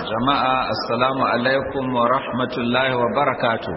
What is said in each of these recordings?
jama'a assalamu alaikum wa rahmatullahi wa barakatu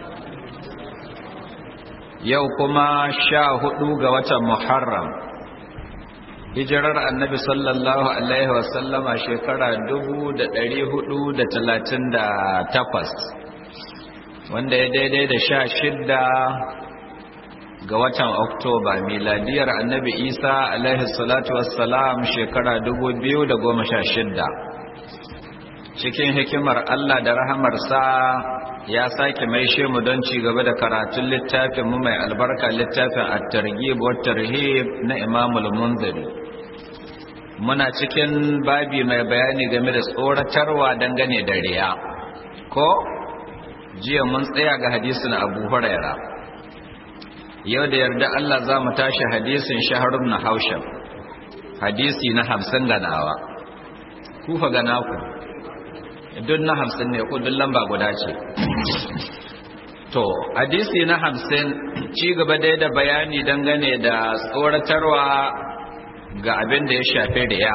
yau kuma sha hudu ga watan muharram hijirar annabi sallallahu alaihi wasallama shekara dubu da dari hudu da talatin da takwas wanda ya daidai da sha shidda ga watan oktoba miladiyar annabi isa alaihi salatu wassalam shekara dubu biyu da goma sha shidda cikin hikimar Allah da rahamarsa ya sake maishe mu don ci gaba da karatun littafin mu mai albarka littafin at-targhib wa tarhib na Imam al-Munziri muna cikin babi mai bayani game da tsoratarwa dangane da riya ko jiya mun tsaya ga hadisin Abu Huraira yau da yarda Allah za mu tashi hadisin Shahr ibn Haushab hadisi na 50 ganawa kufa gana ku duk na hamsin ne ko duk lamba guda ce to hadisi na hamsin ci gaba dai da bayani dangane da tsoratarwa ga abin da ya shafi riya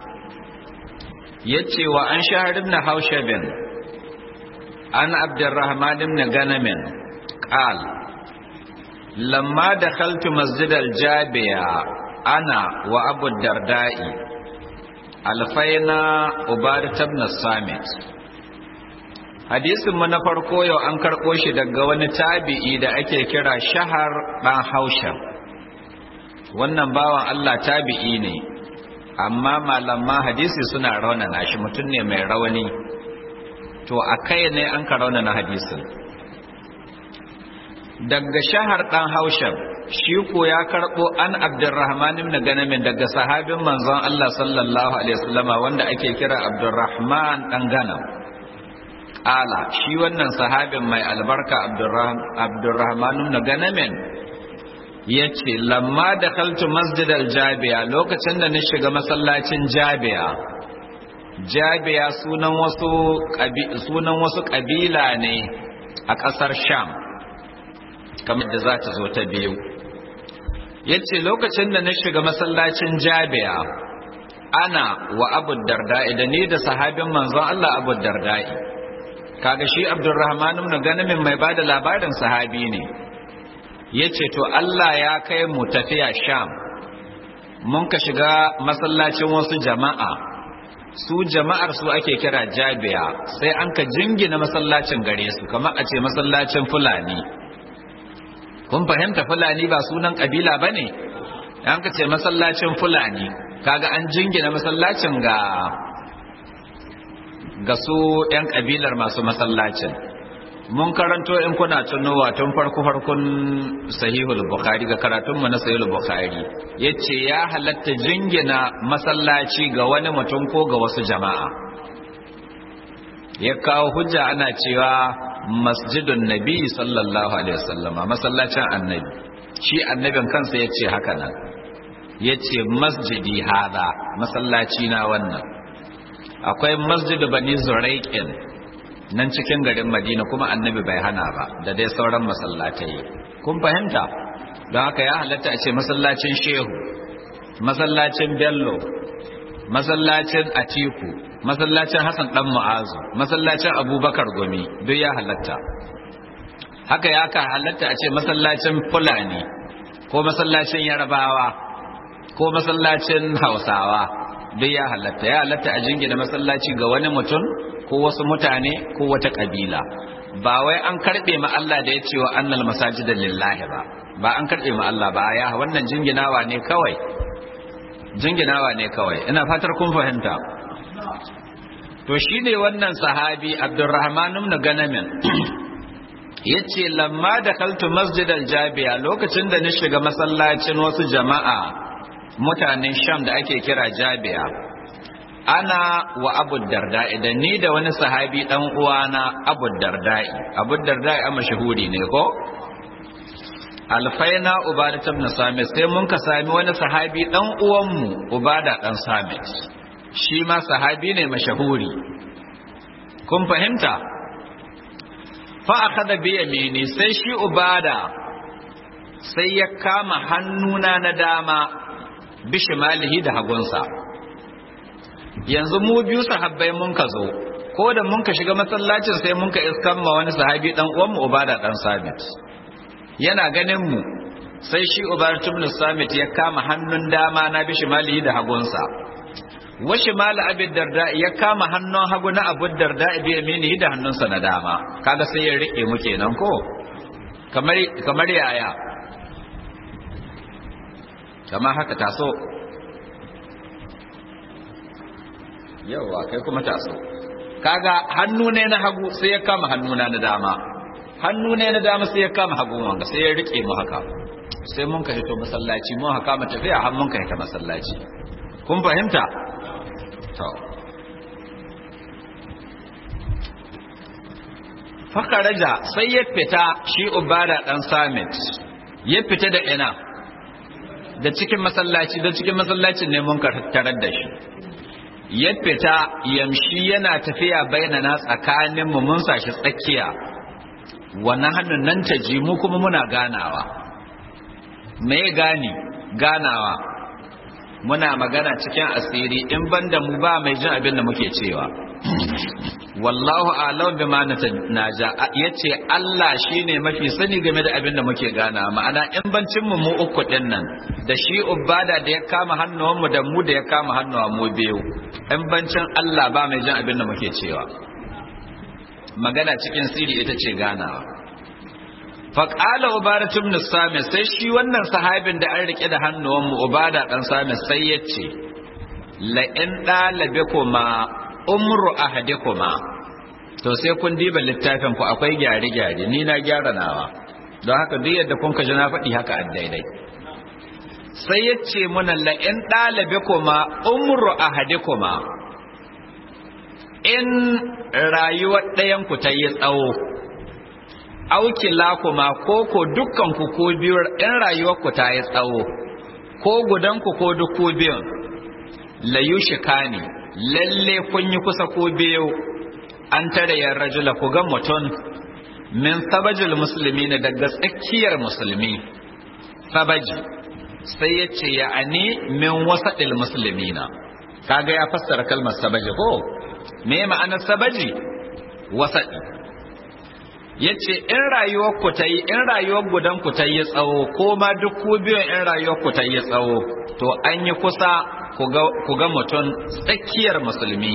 ya ce wa an shahar ibn haushabin an abdurrahman ibn ganamin qal lamma dakhaltu masjid al-jabiya ana wa abu darda'i alfaina ubadat ibn samit hadisin mu na farko yau an karɓo shi daga wani tabi'i da ake kira shahar ɗan hausha wannan bawan Allah tabi'i ne amma malaman hadisi suna raunana shi mutum ne mai rauni to a kai ne an ka raunana hadisin daga shahar ɗan haushan shi ko ya karɓo an abdurrahman ibn ganamin daga sahabin manzon Allah sallallahu alaihi wasallama wanda ake kira abdurrahman dan ganam ala shi wannan sahabin mai albarka abdurrahman ibn ganamin yace lamma dakhaltu masjid al-jabiya lokacin da na shiga masallacin jabiya jabiya sunan wasu sunan wasu kabila ne a ƙasar sham kamar da za ta zo ta biyu ya ce lokacin da na shiga masallacin jabiya ana wa abu darda'i da ni da sahabin manzon Allah abu darda'i kaga shi abdurrahman ibn ganamin mai bada labarin sahabi ne ya ce to Allah ya kai mu tafiya sham mun ka shiga masallacin wasu jama'a su jama'ar su ake kira jabiya sai an ka jingina masallacin gare su kamar a ce masallacin fulani kun fahimta fulani ba sunan kabila ba ne an ka ce masallacin fulani kaga an jingina masallacin ga ga su 'yan kabilar masu masallacin mun karanto in kuna tunowa tun farko farkon sahihul bukhari ga karatunmu na sahihul bukhari yace ya halatta jingina masallaci ga wani mutum ko ga wasu jama'a ya kawo hujja ana cewa masjidun nabi sallallahu alaihi wasallam masallacin annabi shi annabin kansa ya ce haka nan ya ce masjidi hada masallaci na wannan akwai masjidu bani zuraiƙin nan cikin garin madina kuma annabi bai hana ba da dai sauran masallatai kun fahimta don haka ya halatta a ce masallacin shehu masallacin bello masallacin atiku masallacin Hassan dan Mu'azu masallacin Abubakar Gumi duk ya halatta haka ya ka halatta a ce masallacin Fulani ko masallacin Yarbawa ko masallacin Hausawa duk ya halatta ya halatta a jingina masallaci ga wani mutum ko wasu mutane ko wata kabila ba wai an karbe ma Allah da ya ce wa annal masajida lillahi ba ba an karbe ma Allah ba ya wannan jinginawa ne kawai jinginawa ne kawai ina fatar kun fahimta to shi ne wannan sahabi abdurrahman ibn ganamin yace lamma da kaltu masjid jabiya lokacin da na shiga masallacin wasu jama'a mutanen sham da ake kira jabiya ana wa abu darda'i da ni da wani sahabi dan uwana abu darda'i abu darda'i a mashahuri ne ko alfaina ubada ibn samit sai mun ka sami wani sahabi dan uwanmu ubada dan samit shi ma sahabi ne mashahuri kun fahimta fa akhadha bi yamini sai shi ubada sai ya kama hannuna na dama bishimalihi da hagunsa yanzu mu biyu sahabbai mun ka zo ko da mun ka shiga masallacin sai mun ka iskan ma wani sahabi dan uwan mu ubada dan sabit yana ganin mu sai shi ubada ibn samit ya kama hannun dama na bishi mali da hagunsa washi mala abin darda ya kama hannun hagu na abu darda bi yamini da hannunsa na dama kaga sai ya rike mu kenan ko kamar kamar yaya kama haka taso yawa kai kuma taso kaga hannu ne na hagu sai ya kama hannuna na dama hannu ne na dama sai ya kama hagu wanga sai ya rike mu haka sai mun ka hito masallaci mun haka mu tafiya har mun ka hita masallaci kun fahimta to fakaraja sai ya fita shi ubada dan samit ya fita da ina da cikin masallaci da cikin masallacin ne mun tarar da shi ya fita yamshi yana tafiya bainana tsakanin mu mun sashi tsakiya wannan hannun nan ta ji mu kuma muna ganawa me gani ganawa muna magana cikin asiri in banda mu ba mai jin abin da muke cewa wallahu a'lam bima naja yace Allah shine mafi sani game da abin da muke gana ma'ana in bancin mu mu uku din nan da shi ubada da ya kama hannuwan mu da mu da ya kama hannuwa mu biyu in bancin Allah ba mai jin abin da muke cewa magana cikin siri ita ce ganawa faƙala ubada ibn sami sai shi wannan sahabin da an rike da hannuwan mu ubada dan sami sai ya ce la in dalabe kuma umru ahadikuma to sai kun diba littafin ku akwai gyare gyare ni na gyara nawa don haka duk yadda kun ka ji na faɗi haka a daidai sai ya ce muna la in dalabe kuma umru ahadikuma in rayuwar ɗayan ku ta yi tsawo aukila kuma ko ko dukkan ku ko biyu in rayuwar ku ta yi tsawo ko gudan ku ko duk ku biyun la yushikani lalle kun yi kusa ko biyu an tare yan rajula ku ga mutum min sabajil musulmi ne daga tsakiyar musulmi sabaji sai ya ce ya ani min wasaɗil musulmi na kaga ya fassara kalmar sabaji ko me ma'anar sabaji wasaɗi ya ce in rayuwar ku ta yi in rayuwar gudan ku ta yi tsawo ko ma duk ku biyun in rayuwar ku ta yi tsawo to an yi kusa ku ga mutum tsakiyar musulmi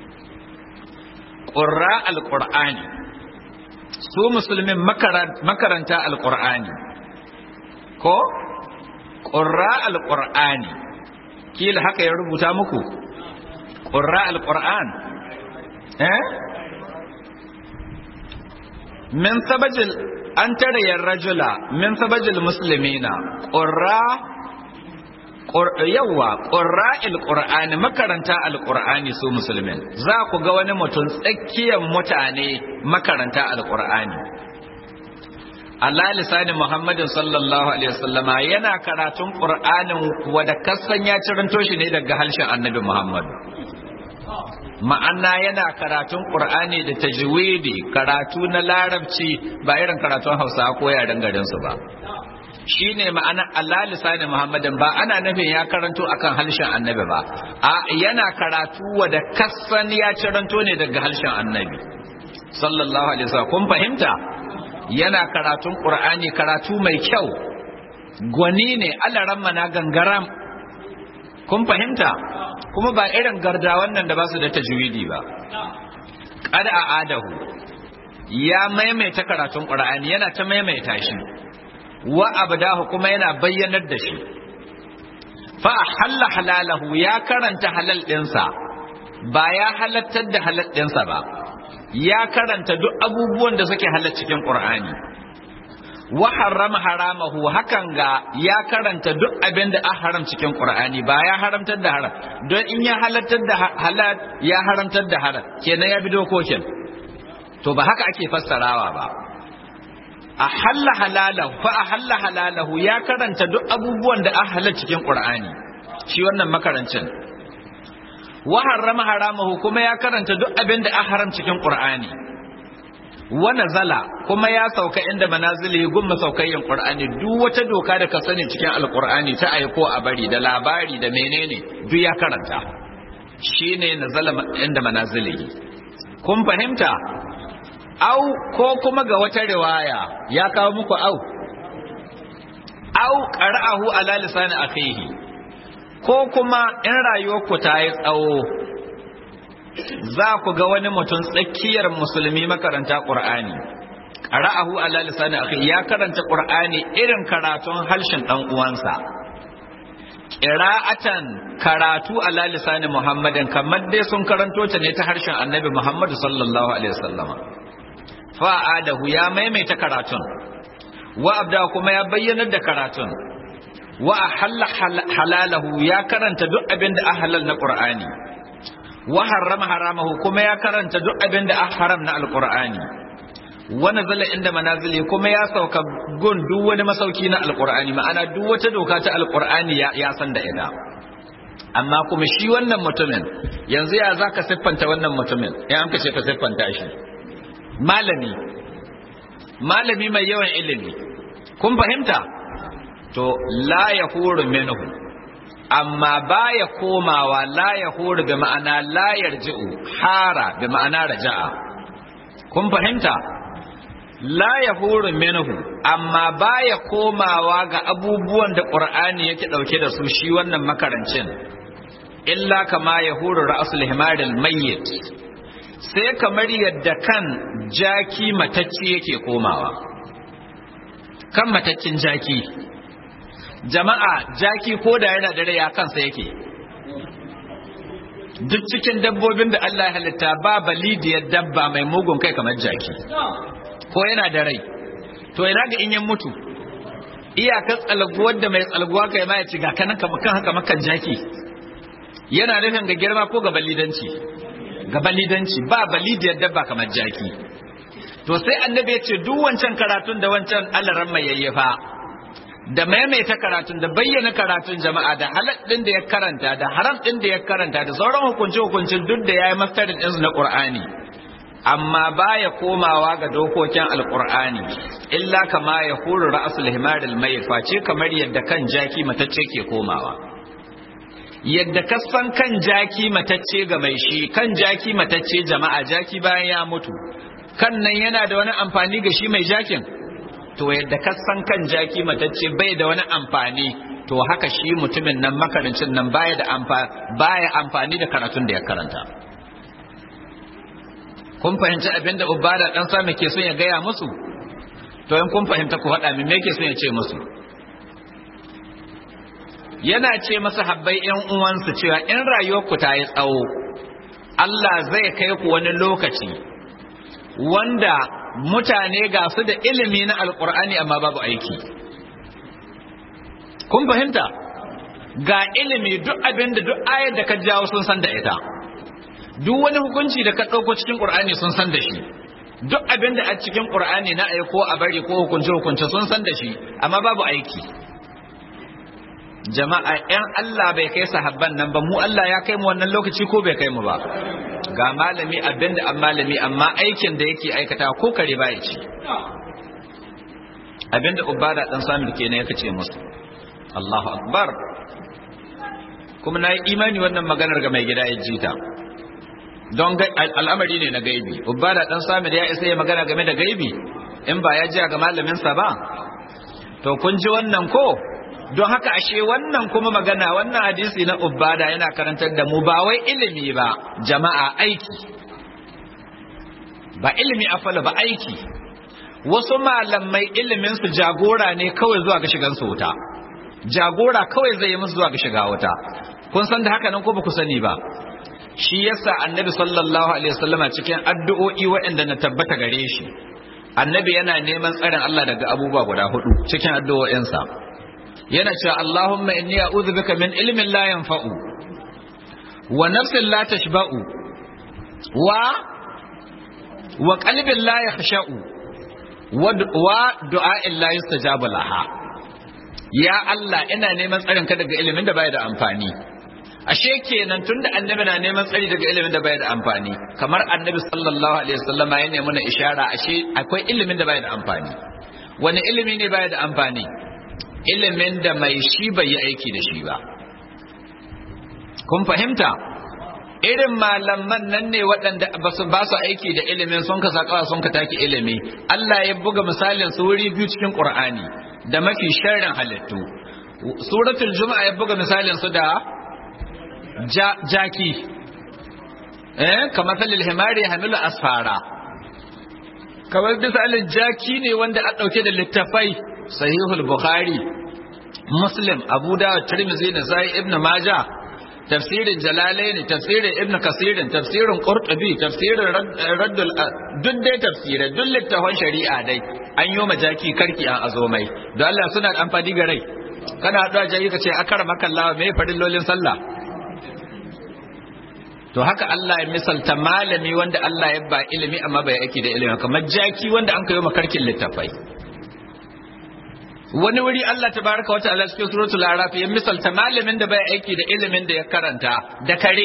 ƙurra alƙur'ani su musulmin makaranta alƙur'ani ko ƙurra alƙur'ani kila haka ya rubuta muku ƙurra alƙur'an eh min sabajil an tare rajula min sabajil muslimina qurra yawa qurra'il qur'ani makaranta alqur'ani su musulmin za ku ga wani mutum tsakiyar mutane makaranta alqur'ani Allah lisani Muhammadin sallallahu alaihi wasallama yana karatun qur'anin wanda kasan ya ciranto shi ne daga harshen Annabi Muhammad ma'ana yana karatun ƙur'ani da tajwidi karatu na larabci ba irin karatun hausa ko yaren garinsu ba shi ne ma'ana Allah lisani muhammadin ba ana nufin ya karanto akan harshen annabi ba a yana karatu wa da kasan ya ciranto ne daga harshen annabi sallallahu alaihi wasallam kun fahimta yana karatun ƙur'ani karatu mai kyau gwani ne alaran mana gangaram kun fahimta kuma ba irin garda wannan da ba su da tajwidi ba qad a'adahu ya maimaita karatun qur'ani yana ta maimaita shi wa abdahu kuma yana bayyanar da shi fa halla halalahu ya karanta halal dinsa ba ya halattar da halal dinsa ba ya karanta duk abubuwan da suke halal cikin qur'ani wa harrama haramahu hakan ga ya karanta duk abin da a haram cikin qur'ani ba ya haramtar da haram don in ya halattar da halal ya haramtar da haram kenan ya bi dokokin to ba haka ake fassarawa ba a halla halalahu fa a halla halalahu ya karanta duk abubuwan da a halal cikin qur'ani shi wannan makarancin wa harrama haramahu kuma ya karanta duk abin da a haram cikin qur'ani wa nazala kuma ya sauka inda manazili gun masaukayyin qur'ani duk wata doka da ka sani cikin alqur'ani ta aiko a bari da labari da menene duk ya karanta shine nazala inda manazili kun fahimta au ko kuma ga wata riwaya ya kawo muku au au qara'ahu ala lisani akhihi ko kuma in rayuwarku ta yi tsawo za ku ga wani mutum tsakiyar musulmi makaranta qur'ani qara'ahu ala lisani akhihi ya karanta qur'ani irin karatun harshen dan uwansa qira'atan karatu ala lisani muhammadin kamar dai sun karanto ta ne ta harshen annabi muhammadu sallallahu alaihi wasallama fa'adahu ya maimaita karatun wa abda kuma ya bayyanar da karatun wa ahalla halalahu ya karanta duk abin da halal na qur'ani wa harrama haramahu kuma ya karanta duk abin da haram na alqur'ani wa nazala inda manazili kuma ya sauka gun duk wani masauki na alqur'ani ma'ana duk wata doka ta alqur'ani ya, ya san da ita amma kuma shi wannan mutumin yanzu ya zaka siffanta wannan mutumin ya an kace ka siffanta shi malami malami mai yawan ilimi kun fahimta to la yahuru minhu amma baya komawa la yahuru bi ma'ana la yarji'u hara bi ma'ana raja'a kun fahimta la yahuru minhu amma baya komawa ga abubuwan da qur'ani yake dauke da su shi wannan makarancin illa kama yahuru ra'sul himaril mayyit sai kamar yadda kan jaki matacci yake komawa kan mataccin jaki jama'a jaki ko da yana da rai a kansa yake duk cikin dabbobin da Allah ya halitta ba balidiyar dabba mai mugun kai kamar jaki ko yana da rai to ina ga in yan mutu iyakar tsalguwar da mai tsalguwa kai ma ya ci ga kanan kan haka makan jaki yana nufin ga girma ko ga balidanci ga balidanci ba balidiyar dabba kamar jaki to sai annabi ya ce duk wancan karatun da wancan alaran mai yayyafa da maimaita karatun da bayyana karatun jama'a da halal din da ya karanta da haram din da ya karanta da sauran hukunce hukuncin duk da yayi mastarin din na Qur'ani amma baya komawa ga dokokin alqur'ani illa kama ya huru ra'sul himar al face kamar yadda kan jaki matacce ke komawa yadda kasan kan jaki matacce ga mai shi kan jaki matacce jama'a jaki bayan ya mutu kan nan yana da wani amfani ga shi mai jakin to yadda kasan kan jaki matacce bai da wani amfani to haka shi mutumin nan makarancin nan baya da baya amfani da karatun da ya karanta kun fahimci abin da ubada dan sami ke son ya gaya musu to in kun fahimta ku faɗa min me ke son ya ce musu yana ce masa habbai yan uwansu cewa in rayuwarku ta yi tsawo Allah zai kai ku wani lokaci wanda mutane ga su da ilimi na alkur'ani amma babu aiki kun fahimta ga ilimi duk abin da duk ayar da ka jawo sun san da ita duk wani hukunci da ka ɗauko cikin ƙur'ani sun san da shi duk abin da a cikin ƙur'ani na aiko a bari ko hukunce hukunce sun san da shi amma babu aiki jama'a ‘yan Allah bai kai sahabban nan ba mu Allah ya kai mu wannan lokaci ko bai kai mu ba ga malami abin da an malami amma aikin da yake aikata ko kare ba ya ci abin da ubada dan sami ke ne ya kace musu Allahu akbar kuma na yi imani wannan maganar ga mai gida ya ji ta don al'amari ne na gaibi ubada dan sami ya isa ya magana game da gaibi in ba ya ji ga malaminsa ba to kun ji wannan ko don haka ashe wannan kuma magana wannan hadisi na ubada yana karantar da mu ba wai ilimi ba jama'a aiki ba ilimi afala ba aiki wasu malamai ilimin su jagora ne kawai zuwa ga shigan su wuta jagora kawai zai yi musu zuwa ga shiga wuta kun san da haka nan ko ba ku sani ba shi yasa annabi sallallahu alaihi wasallama cikin addu'o'i waɗanda na tabbata gare shi annabi yana neman tsarin Allah daga abubuwa guda hudu cikin addu'o'insa yana cewa Allahumma inni a'udhu bika min ilmin la yanfa'u wa nafsin la tashba'u wa wa qalbin la yakhsha'u wa du'a'in la yustajabu laha ya Allah ina neman tsarin ka daga ilimin da bai da amfani ashe kenan tunda annabi na neman tsari daga ilimin da bai da amfani kamar annabi sallallahu alaihi wasallama ya nemi na ishara ashe akwai ilimin da bai da amfani wani ilimi ne bai da amfani ilimin da mai shi bai yi aiki da shi ba kun fahimta irin malaman nan ne waɗanda ba su ba su aiki da ilimin sun ka sakawa sun ka take ilimi Allah ya buga misalin su wuri biyu cikin Qur'ani da mafi sharrin halittu suratul juma'a ya buga misalin su da jaki eh kamar salil himari hamilu asfara kamar misalin jaki ne wanda a ɗauke da littafai sahihul bukhari muslim abu dawud tirmidhi da sai ibnu majah tafsirin jalalaini tafsirin ibnu kasirin tafsirin qurtubi tafsirin raddul duk dai tafsirai duk littafan shari'a dai an yi majaki karki an azo mai don Allah suna da amfani ga rai kana haɗuwa jaki ka ce akara makallawa me farillolin sallah to haka Allah ya misalta malami wanda Allah ya ba ilimi amma bai aiki da ilimi kamar jaki wanda an kayo makarkin littafai wani wuri Allah tabaraka wata ala cikin suratul araf ya misalta malamin da bai aiki da ilimin da ya karanta da kare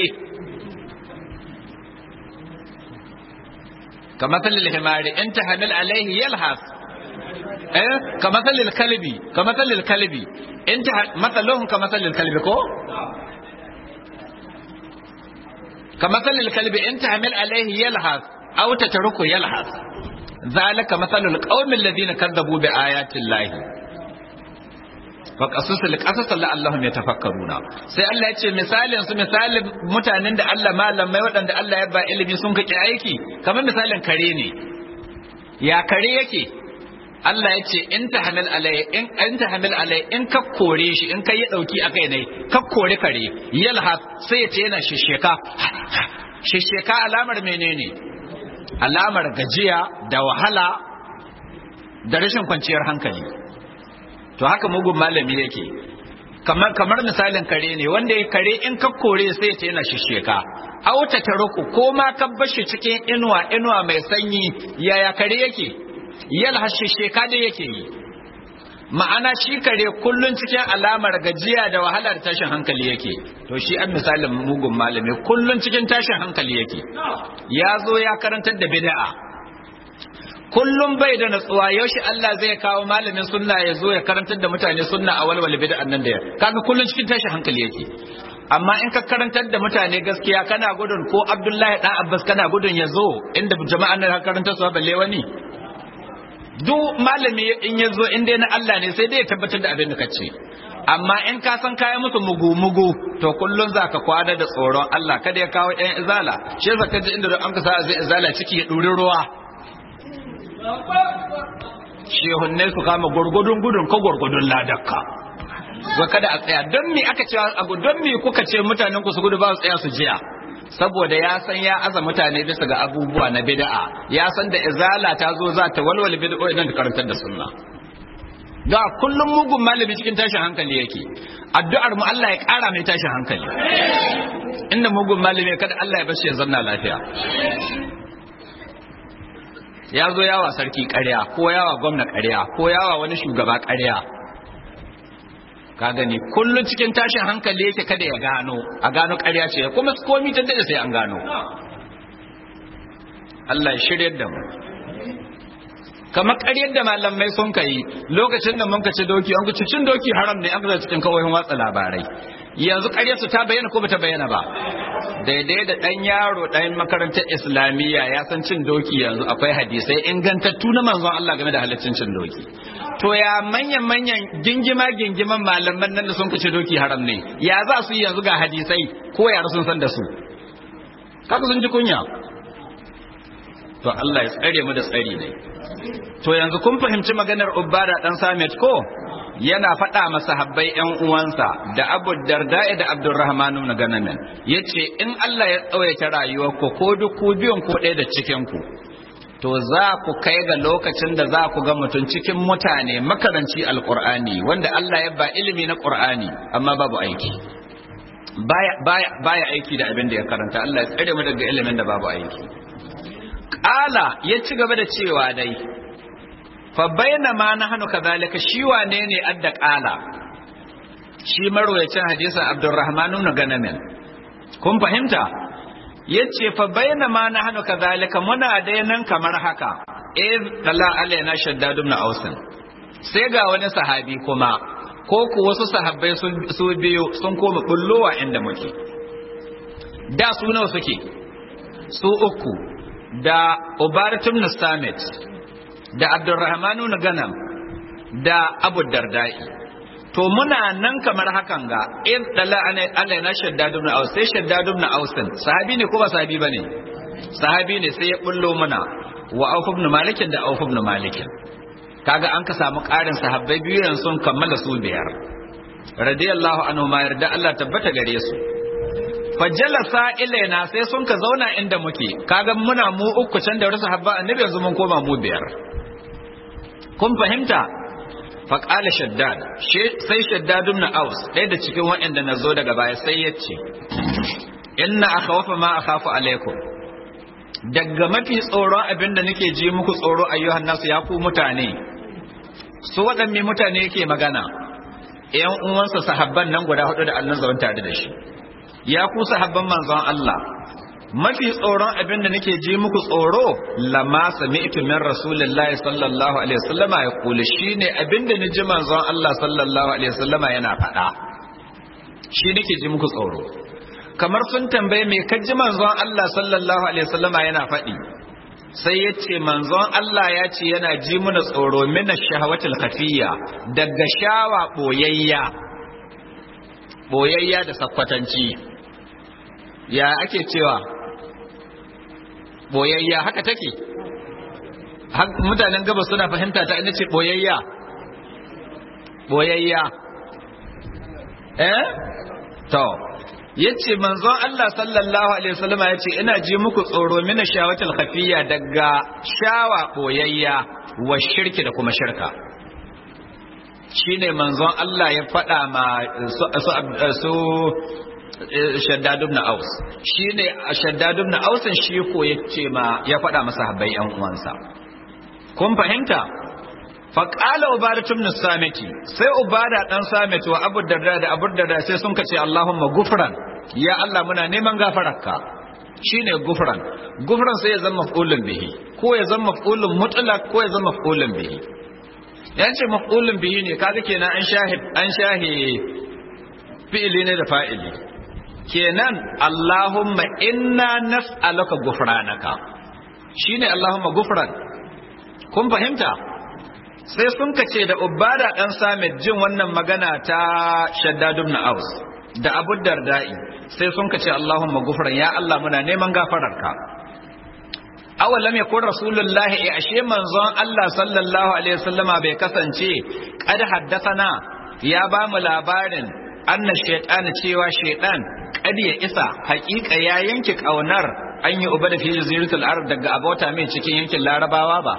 kamar salil himari in tahmil alaihi yalhas eh kamar salil kalbi kamar salil kalbi in ta mathaluhum kamar salil kalbi ko كمثل الكلب إن تحمل عليه يلهث أو تتركه يلهث ذلك مثل القوم الذين كذبوا بآيات الله فقصص القصص لعلهم يتفكرون sai Allah ya ce misalin su misalin mutanen da Allah malamai waɗanda Allah ya ba ilimi sun kake aiki kamar misalin kare ne ya kare yake Allah ya ce in ta hamil alai in in ta hamil alai in ka kore shi in kai ya dauki akai ne ka kore kare yalha sai ya ce yana shisheka shisheka alamar menene alamar gajiya da wahala da rashin kwanciyar hankali to haka mugun malami yake kamar kamar misalin kare ne wanda ya kare in ka kore sai ya ce yana shisheka auta ta ruku ko ma ka bar shi cikin inuwa inuwa mai sanyi yaya kare yake yalhashi sheka da yake yi ma'ana shi kare kullun cikin alamar gajiya da wahalar tashin hankali yake to shi an misalin mugun malami kullun cikin tashin hankali yake ya zo ya karantar da bid'a kullum bai da natsuwa yaushe Allah zai kawo malamin sunna ya zo ya karantar da mutane sunna a walwala bid'an nan da ya kaga kullun cikin tashin hankali yake amma in ka karantar da mutane gaskiya kana gudun ko Abdullahi dan Abbas kana gudun ya zo inda jama'an nan karantar su balle wani duk malami in ya zo inda na Allah ne sai dai ya tabbatar da abin da ka ce amma in ka san kayan musu mugu-mugu to kullum za ka kwana da tsoron Allah kada ya kawo ɗan izala shi yasa ka ji inda da an ka sa zai izala ciki ya ɗuri ruwa shehunne su kama gurgudun gudun ko gurgudun ladakka wa kada a tsaya don me aka cewa abu don me kuka ce mutanen ku su gudu ba su tsaya su jiya saboda ya san ya aza mutane bisa ga abubuwa na bid'a ya san da izala ta zo za ta walwala bid'a idan ta karantar da sunna ga kullum mugun malami cikin tashin hankali yake addu'ar mu Allah ya kara mai tashin hankali inda mugun malami kada Allah ya bashi ya zanna lafiya ya zo yawa sarki ƙarya ko yawa gwamna ƙarya ko yawa wani shugaba ƙarya ka gani kullum cikin tashin hankali yake kada ya gano a gano ƙarya ce kuma komi ta daɗe sai an gano Allah ya shirya da mu kamar ƙaryar da malamai sun kai lokacin da mun ci doki an ci cin doki haram ne an ga cikin kawoyin watsa labarai yanzu ƙaryar su ta bayyana ko bata bayyana ba daidai da ɗan yaro ɗan makarantar islamiyya ya san cin doki yanzu akwai hadisai ingantattu na manzon Allah game da halaccin cin doki to ya manyan manyan gingima gingiman malaman nan da sun kace doki haram ne ya za su yi yanzu ga hadisai ko yara sun san da su kaka sun ji kunya to Allah ya tsare mu da tsari ne to yanzu kun fahimci maganar Ubada dan Samit ko yana faɗa masa habbai ƴan uwansa da Abu Darda da Abdurrahman ibn Ganamin yace in Allah ya tsawaita rayuwar ku ko duk ku biyun ko ɗaya da cikin ku to za ku kai ga lokacin da za ku ga mutum cikin mutane makaranci alqur'ani wanda Allah ya ba ilimi na qur'ani amma babu aiki baya baya baya aiki da abin da ya karanta Allah ya tsare mu daga ilimin da babu aiki Ƙala ya ci gaba da cewa dai, fa bayyana ma na hannu kazalika shi wane ne adda ƙala, shi marwayacin hadisan Abdurrahman na ganamin. Kun fahimta? Ya ce, fa bayyana ma na hannu kazalika muna dai nan kamar haka, eh tala alaina shaddadun na ausin. Sai ga wani sahabi kuma, ko ku wasu sahabbai su biyu sun koma bullowa inda muke. da su nawa suke su uku da ubaratum samit da abdurrahmanu na ganam da abu dardai to muna nan kamar hakan ga in dala Allah na shaddadu ibn aus sai shaddadu ibn aus sahabi ne ko ba sahabi bane sahabi ne sai ya bullo mana wa auf ibn malik da auf ibn malik kaga an ka samu karin sahabbai biyu yanzu sun kammala su biyar radiyallahu anhu ma yarda Allah tabbata gare su fajalasa ilaina sai sun ka zauna inda muke kaga muna mu uku can da wasu habba annabi yanzu mun koma mu biyar kun fahimta faƙala shaddad sai shaddad ibn aus ɗaya da cikin waɗanda na zo daga baya sai ya ce inna akhawafa ma akhafu alaikum daga mafi tsoron abin da nake ji muku tsoro ayyuhan nasu ya ku mutane su waɗanne mutane yake magana ƴan uwansa sahabban nan guda hudu da Allah zaune tare da shi ya ku sahabban manzon Allah mafi tsoron abin da nake ji muku tsoro lama sami'tu min rasulillahi sallallahu alaihi wasallama ya kula shine abin da ni ji manzon Allah sallallahu alaihi wasallama yana faɗa shi nake ji muku tsoro kamar sun tambaye me ka ji manzon Allah sallallahu alaihi wasallama yana faɗi sai ya ce manzon Allah ya ce yana ji muna tsoro min shahawatul khafiyya daga shawa boyayya boyayya da sakwatanci ya ake cewa boyayya haka take mutanen gaba suna fahimta ta ina ce boyayya boyayya eh to yace manzon Allah sallallahu alaihi wasallam yace ina ji muku tsoro mina shawatul khafiyya daga shawa boyayya wa shirki da kuma shirka shine manzon Allah ya faɗa ma su shaddad ibn aus shine shaddad ibn aus shi ko yace ma ya faɗa masa habbai yan uwansa kun fahimta fa qala ubadatu ibn samiti sai ubada dan samiti wa abu darda da abu darda sai sun kace allahumma gufran ya allah muna neman gafararka shine gufran gufran sai ya zama maf'ulun bihi ko ya zama maf'ulun mutlaq ko ya zama maf'ulun bihi yace maf'ulun bihi ne kaga kenan an shahid an shahi fi'ili ne da fa'ili kenan Allahumma inna nas'aluka gufranaka shine Allahumma gufran kun fahimta sai sun kace da ubada dan samit jin wannan magana ta shaddad ibn aus da abu dardai sai sun kace Allahumma gufran ya Allah muna neman gafararka awalam yakun rasulullah ya ashe manzon Allah sallallahu alaihi wasallama bai kasance kad haddathana ya ba mu labarin anna shaytan cewa shaytan kad ya isa haƙiƙa ya yanke kaunar an yi uba da fi jaziratul arab daga abota mai cikin yankin larabawa ba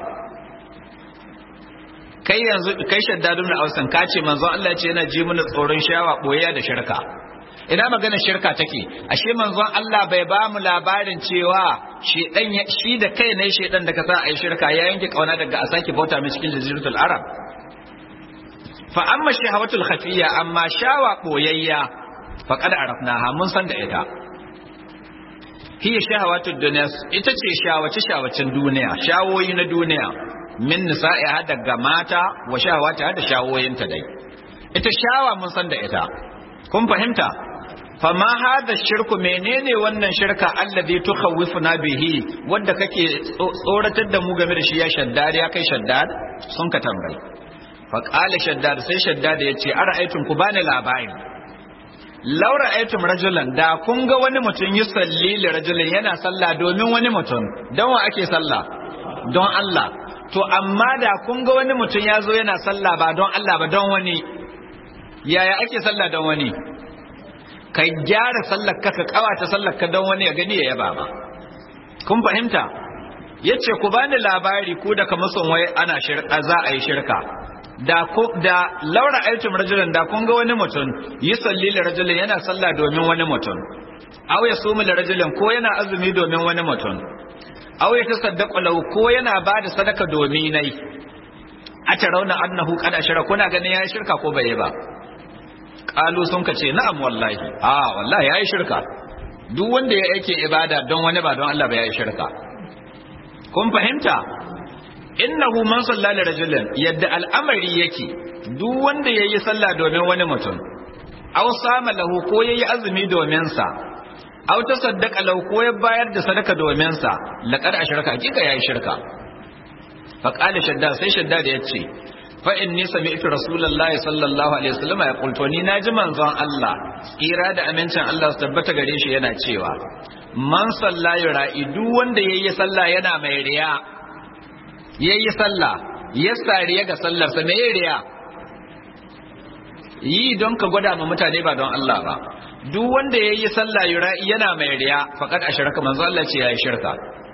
kai yanzu kai shaddadu na ausan ka ce manzon Allah ce yana ji mana tsoron shawa boyayya da shirka ina magana shirka take ashe manzon Allah bai ba mu labarin cewa shedan shi da kai ne shedan da ka sa ai shirka ya yanke kauna daga a sake bauta mai cikin jaziratul arab fa amma shahawatul khafiyya amma shawa boyayya faqad arafnaha mun san da ita hiya shahawatud dunya ita ce shawace shawacin duniya shawoyi na duniya min nisa'iha daga mata wa shahawata da shawoyinta dai ita shawa mun san da ita kun fahimta fama hada shirku menene wannan shirka allazi tukhawwifuna bihi wanda kake tsoratar da mu game da shi ya shaddad ya kai shaddad sun ka tambayi fa qala shaddad sai shaddad ya ce ara'aytum ku bani labari law ra'aytum rajulan da kun ga wani mutum yi salli li rajulin yana sallah domin wani mutum don wa ake sallah don Allah to amma da kun ga wani mutum ya zo yana sallah ba don Allah ba don wani yaya ake sallah don wani ka gyara sallar ka ka kawata sallar ka don wani ya gani ya yaba ma kun fahimta yace ku bani labari ku da kamar son wai ana shirka za a yi shirka da ko da laura aitum rajulan da kun ga wani mutum yi salli li rajulin yana sallah domin wani mutum aw ya sumu li rajulin ko yana azumi domin wani mutum aw ya tasaddaqu lahu ko yana bada sadaka domin nai a rauna annahu qad ashara kuna ganin yayi shirka ko bai ba qalu sun ka ce na'am wallahi a wallahi yayi shirka duk wanda ya yake ibada don wani ba don Allah ba yayi shirka kun fahimta innahu man salla li rajulin yadda al'amari yake duk wanda yayi sallah domin wani mutum aw sama lahu ko yayi azumi domin sa aw ta saddaka lau ko ya bayar da sadaka domin sa laqad ashraka hakika yayi shirka fa qala shaddad sai shaddad ya ce fa inni sami'tu rasulullahi sallallahu alaihi wasallam ya qultu ni naji manzon Allah tsira da amincin Allah su tabbata gare shi yana cewa man salla yura'i duk wanda yayi sallah yana mai riya yayi sallah ya sariya ga sallar sa mai riya yi don ka gwada ma mutane ba don Allah ba duk wanda yayi sallah yura'i yana mai riya faqad ashraka manzo Allah ce yayi shirka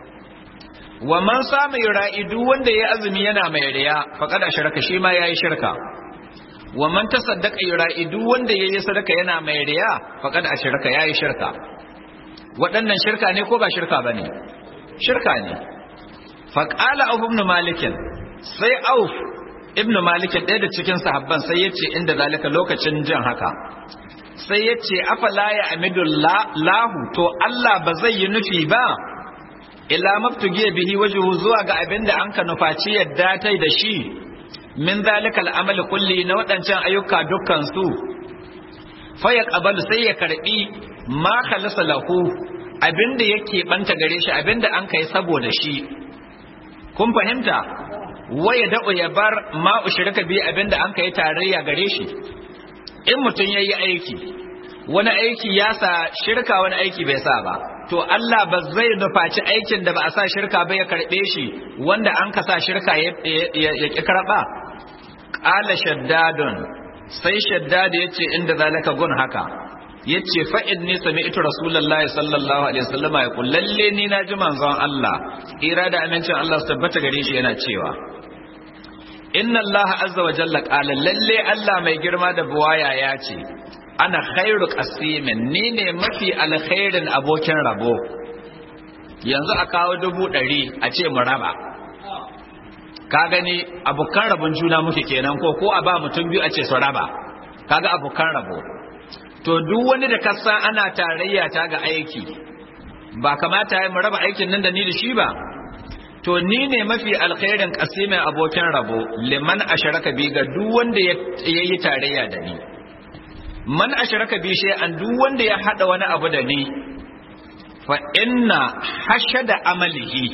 wa man sama yura'i duk wanda yayi azumi yana mai riya faqad ashraka shi ma yayi shirka wa man tasaddaqa yura'i duk wanda yayi sadaka yana mai riya faqad ashraka yayi shirka waɗannan shirka ne ko ba shirka bane shirka ne faqala abu ibn malik sai auf ibn malik ɗaya da cikin sahabban sai yace inda zalika lokacin jin haka sai yace afala ya amidullahu to Allah ba zai yi nufi ba ila mabtugiya bihi wajhu zuwa ga abinda an ka nufaci yadda tai da shi min zalika al'amal kulli na waɗancan ayyuka dukkan su fa ya qabalu sai ya karbi ma khalasa lahu abinda yake banta gare shi abinda an kai saboda shi kun fahimta waya da'u ya bar ma ushrika bi abinda an kai tarayya gare shi in mutum yayi aiki wani aiki ya sa shirka wani aiki bai sa ba to Allah ba zai nufaci aikin da ba a sa shirka ba ya karbe shi wanda an ka sa shirka ya ki karba qala shaddadun sai shaddad yace inda zalika gun haka yace fa inni sami'tu rasulullahi sallallahu alaihi wasallama ya qul lalle ni na ji manzon Allah ira da amincin Allah su tabbata gare shi yana cewa inna Allah azza wa jalla qala lalle Allah mai girma da buwaya ya ce ana khairu qasimin ni ne mafi alkhairin abokin rabo yanzu a kawo dubu ɗari a ce mu raba ka gani abokan rabon juna muke kenan ko ko a ba mutum biyu a ce su raba kaga abokan rabo to duk wani da kasa ana tarayya ta ga aiki ba kamata ya mu raba aikin nan da ni da shi ba to ni ne mafi alkhairin kasimin abokin rabo liman asharaka bi ga duk wanda ya yi tarayya da ni man asharaka bi an duk wanda ya hada wani abu da ni fa inna hashada amalihi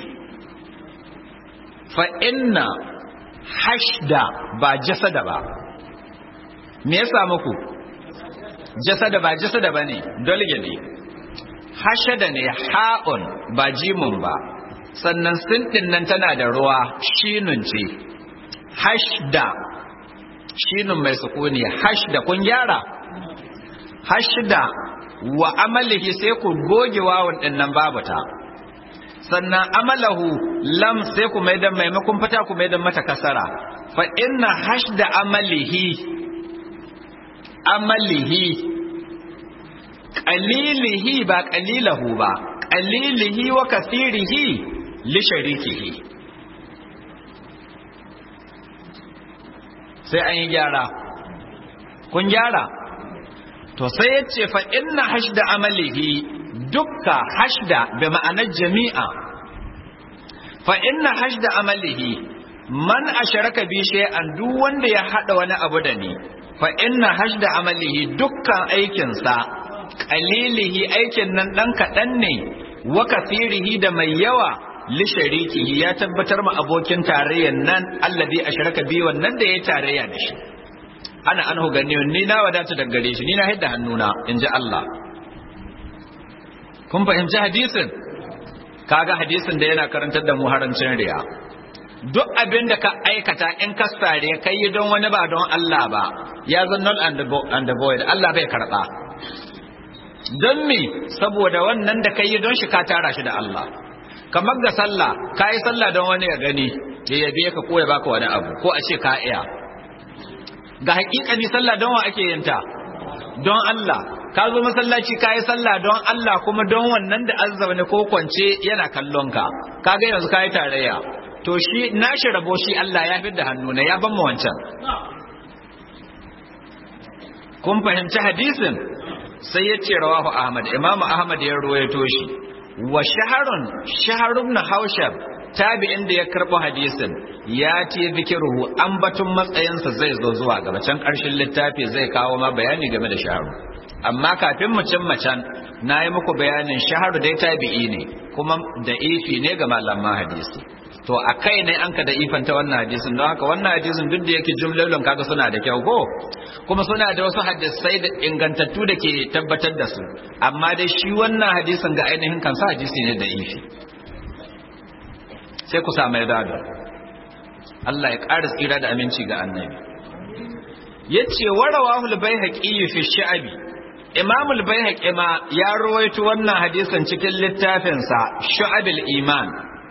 fa inna hashda ba jasada ba me yasa muku jasada ba jasada bane dolge ne hashada ne ha'un ba jimun ba sannan sintin nan tana da ruwa shinun ce hashda shinun mai sukuni hashda kun gyara hashda wa amalihi sai ku goge wawun din nan babu ta sannan amalahu lam sai ku mai da maimakon fata ku mai da mata kasara fa inna hashda amalihi amalihi qalilihi ba qalilahu ba qalilihi wa kathirihi li sharikihi sai an yi gyara kun gyara to sai ya ce fa inna hashda amalihi dukka hashda bi ma'anar jami'a fa inna hashda amalihi man asharaka bi shay'an duk wanda ya hada wani abu da ni fa inna hashda amalihi dukkan aikin sa qalilihi aikin nan dan kadan ne wa kathirihi da mai yawa li sharikihi ya tabbatar ma abokin tarayyan nan allazi asharaka bi wannan da ya tarayya da shi ana anhu ganiyun ni na wadata daga gare shi ni na hidda hannuna in ji Allah kun fahimci hadisin kaga hadisin da yana karantar da mu harancin riya duk abin da ka aikata in ka sare kai yi don wani ba don Allah ba ya zan null and the void Allah bai karba don me saboda wannan da kai yi don shi ka tara shi da Allah kamar ga sallah ka yi sallah don wani ya gani ya yabe ka ko ya baka wani abu ko a ce ka iya ga hakikani sallah don wa ake yin ta don Allah ka zo masallaci ka yi sallah don Allah kuma don wannan da azza ne ko kwance yana kallon ka kaga yanzu ka yi tarayya to shi nashi rabo shi Allah ya fi da hannu na ya ban mu wancan kun fahimci hadisin sai ya ce rawahu Ahmad Imam Ahmad ya ruwaito shi wa shaharun shaharun na haushab tabi'in da ya karɓo hadisin ya ce zikiruhu ambatun matsayinsa zai zo zuwa gaba can ƙarshen littafi zai kawo ma bayani game da shaharu amma kafin mu cin can na yi muku bayanin shaharu dai tabi'i ne kuma da ifi ne ga malaman hadisi to a kai ne an ka da ifanta wannan hadisin don haka wannan hadisin duk da yake jumlolin kaga suna da kyau ko kuma suna da wasu hadisai da ingantattu da ke tabbatar da su amma dai shi wannan hadisin ga ainihin kansa hadisi ne da ifi sai ku samu yadda Allah ya ƙara tsira da aminci ga annabi yace warawahu al-baihaqi fi sha'bi Imam al-Baihaqi ma ya rawaito wannan hadisin cikin littafinsa Shu'abul Iman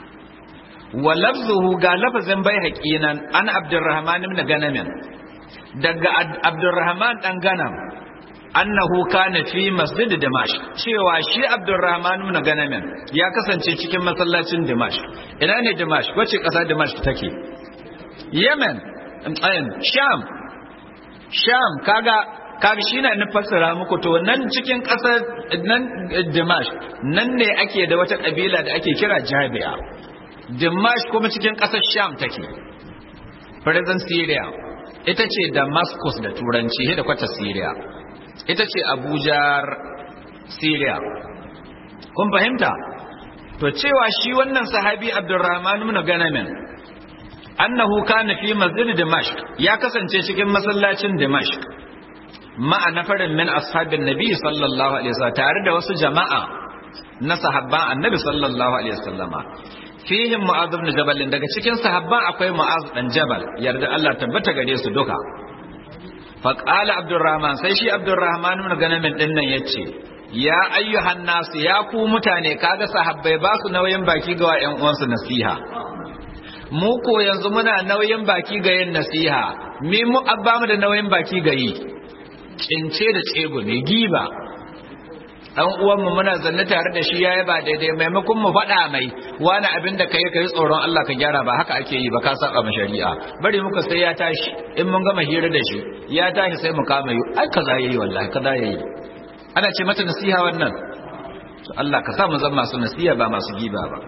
wa lafzuhu ga lafazin Baihaqi nan an Abdurrahman ibn Ganam daga Abdurrahman dan Ganam annahu kana fi masjid Dimashq cewa shi Abdurrahman ibn Ganam ya kasance cikin masallacin Dimashq ina ne Dimashq wace kasa Dimashq take Yemen Sham Sham kaga kaga shi na fassara muku to nan cikin ƙasar nan Dimash nan ne ake da wata ƙabila da ake kira Jabiya Dimash kuma cikin ƙasar Sham take present Syria ita ce Damascus da turanci da kwata Syria ita ce Abuja Syria kun fahimta to cewa shi wannan sahabi Abdurrahman ibn Ganamin annahu kana fi masjid Dimashq ya kasance cikin masallacin Dimashq ma'a nafarin min ashabin nabi sallallahu alaihi wasallam tare da wasu jama'a na sahabban annabi sallallahu alaihi wasallama fihim mu'adh ibn jabal daga cikin sahabban akwai mu'adh dan jabal yarda Allah tabbata gare su duka fa qala abdurrahman sai shi abdurrahman ibn ganamin din nan yace ya ayyuhan nas ya ku mutane kaga sahabbai ba su nauyin baki ga ƴan uwansu nasiha mu ko yanzu muna nauyin baki ga yin nasiha me mu abba mu da nauyin baki ga yi kince da tsego ne giba dan uwanmu muna zanne tare da shi yayi ba daidai maimakon mu faɗa mai wani abin da kai kai tsoron Allah ka gyara ba haka ake yi ba ka saba ma shari'a bari muka sai ya tashi in mun gama hira da shi ya tashi sai mu kama yi ai kaza yayi wallahi kaza yayi ana ce mata nasiha wannan to Allah ka sa mu zama masu nasiha ba masu giba ba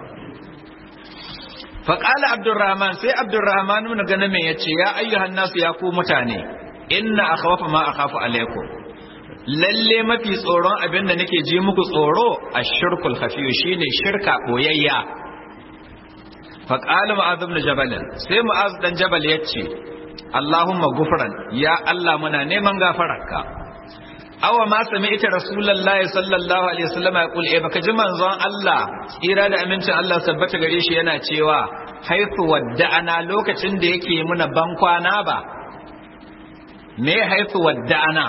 فقال عبد الرحمن سي عبد الرحمن من غنم yace ya ayyuhan nasu ya ku mutane inna akhwafa ma akhafu alaikum lalle mafi tsoron abin da nake ji muku tsoro ashirkul khafiy shine shirka boyayya fa qala mu'adh ibn jabal sai mu'adh dan jabal yace allahumma gufran ya allah muna neman gafararka awa ma sami'ta rasulullahi sallallahu alaihi wasallam ya kul eh baka ji manzon allah tsira da amincin allah sabbata gare shi yana cewa haifu wadda'ana lokacin da yake muna bankwana ba me haifu wadda'ana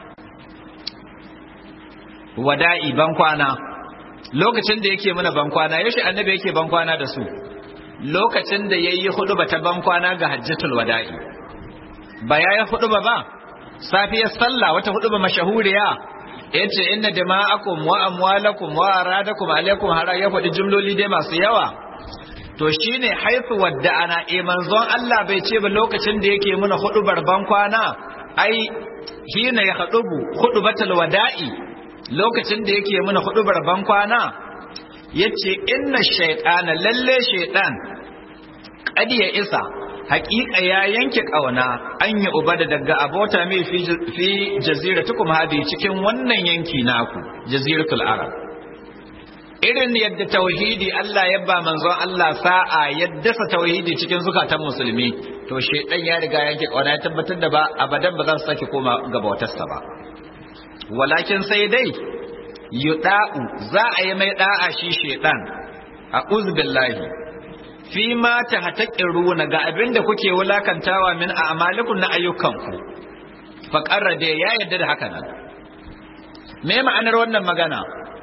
wada'i bankwana lokacin da yake muna bankwana yaushe annabi yake bankwana da su lokacin da yayi huduba ta bankwana ga hajjatul wada'i ba yayi huduba ba safiyar sallah wata huduba mashahuriya yace inna dima'akum wa amwalakum wa aradakum alaikum hara ya faɗi jumloli dai masu yawa to shine haifu wadda'ana eh manzon Allah bai ce ba lokacin da yake muna hudubar bankwana ai hina ya hudubu hudubatul wada'i lokacin da yake muna hudubar bankwana yace inna shaytana lalle shaytan qad ya isa haƙiƙa ya yanke ƙauna an yi uba da daga abota mai fi jaziratukum hadi cikin wannan yanki naku jaziratul arab irin yadda tauhidi Allah ya ba manzon Allah sa'a yadda sa tauhidi cikin zukatan musulmi to shedan ya riga yanke ƙauna ya tabbatar da ba abadan ba za su sake koma ga bautarsa ba walakin sai dai yuda'u za a yi mai da'a shi shedan a uzbillahi fi ma ta hataƙiruna ga abin da kuke wulakantawa min a amalikun na ayyukanku faƙarra da ya yarda da haka nan me ma'anar wannan magana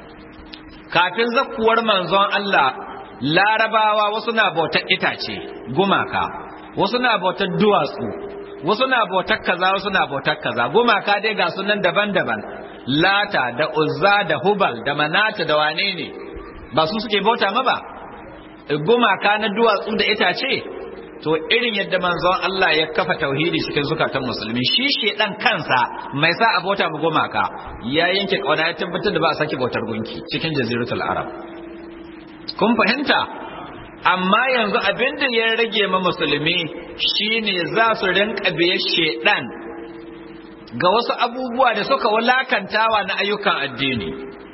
kafin zakkuwar manzon Allah larabawa wasu na bautar itace gumaka wasu na bautar duwatsu wasu na bautar kaza wasu na bautar kaza gumaka dai ga sunan daban-daban lata da uzza da hubal da manata da wane ne ba su suke bauta ma ba gumaka na duwatsu da itace to irin yadda manzon Allah ya kafa tauhidi cikin zukatan musulmi shi shedan kansa mai sa abota mu gumaka ya yanke kauna ya tabbatar da ba a sake bautar gunki cikin jaziratul arab kun fahimta amma yanzu abin da ya rage ma musulmi shine za su rinka biye shedan ga wasu abubuwa da suka wulakantawa na ayyukan addini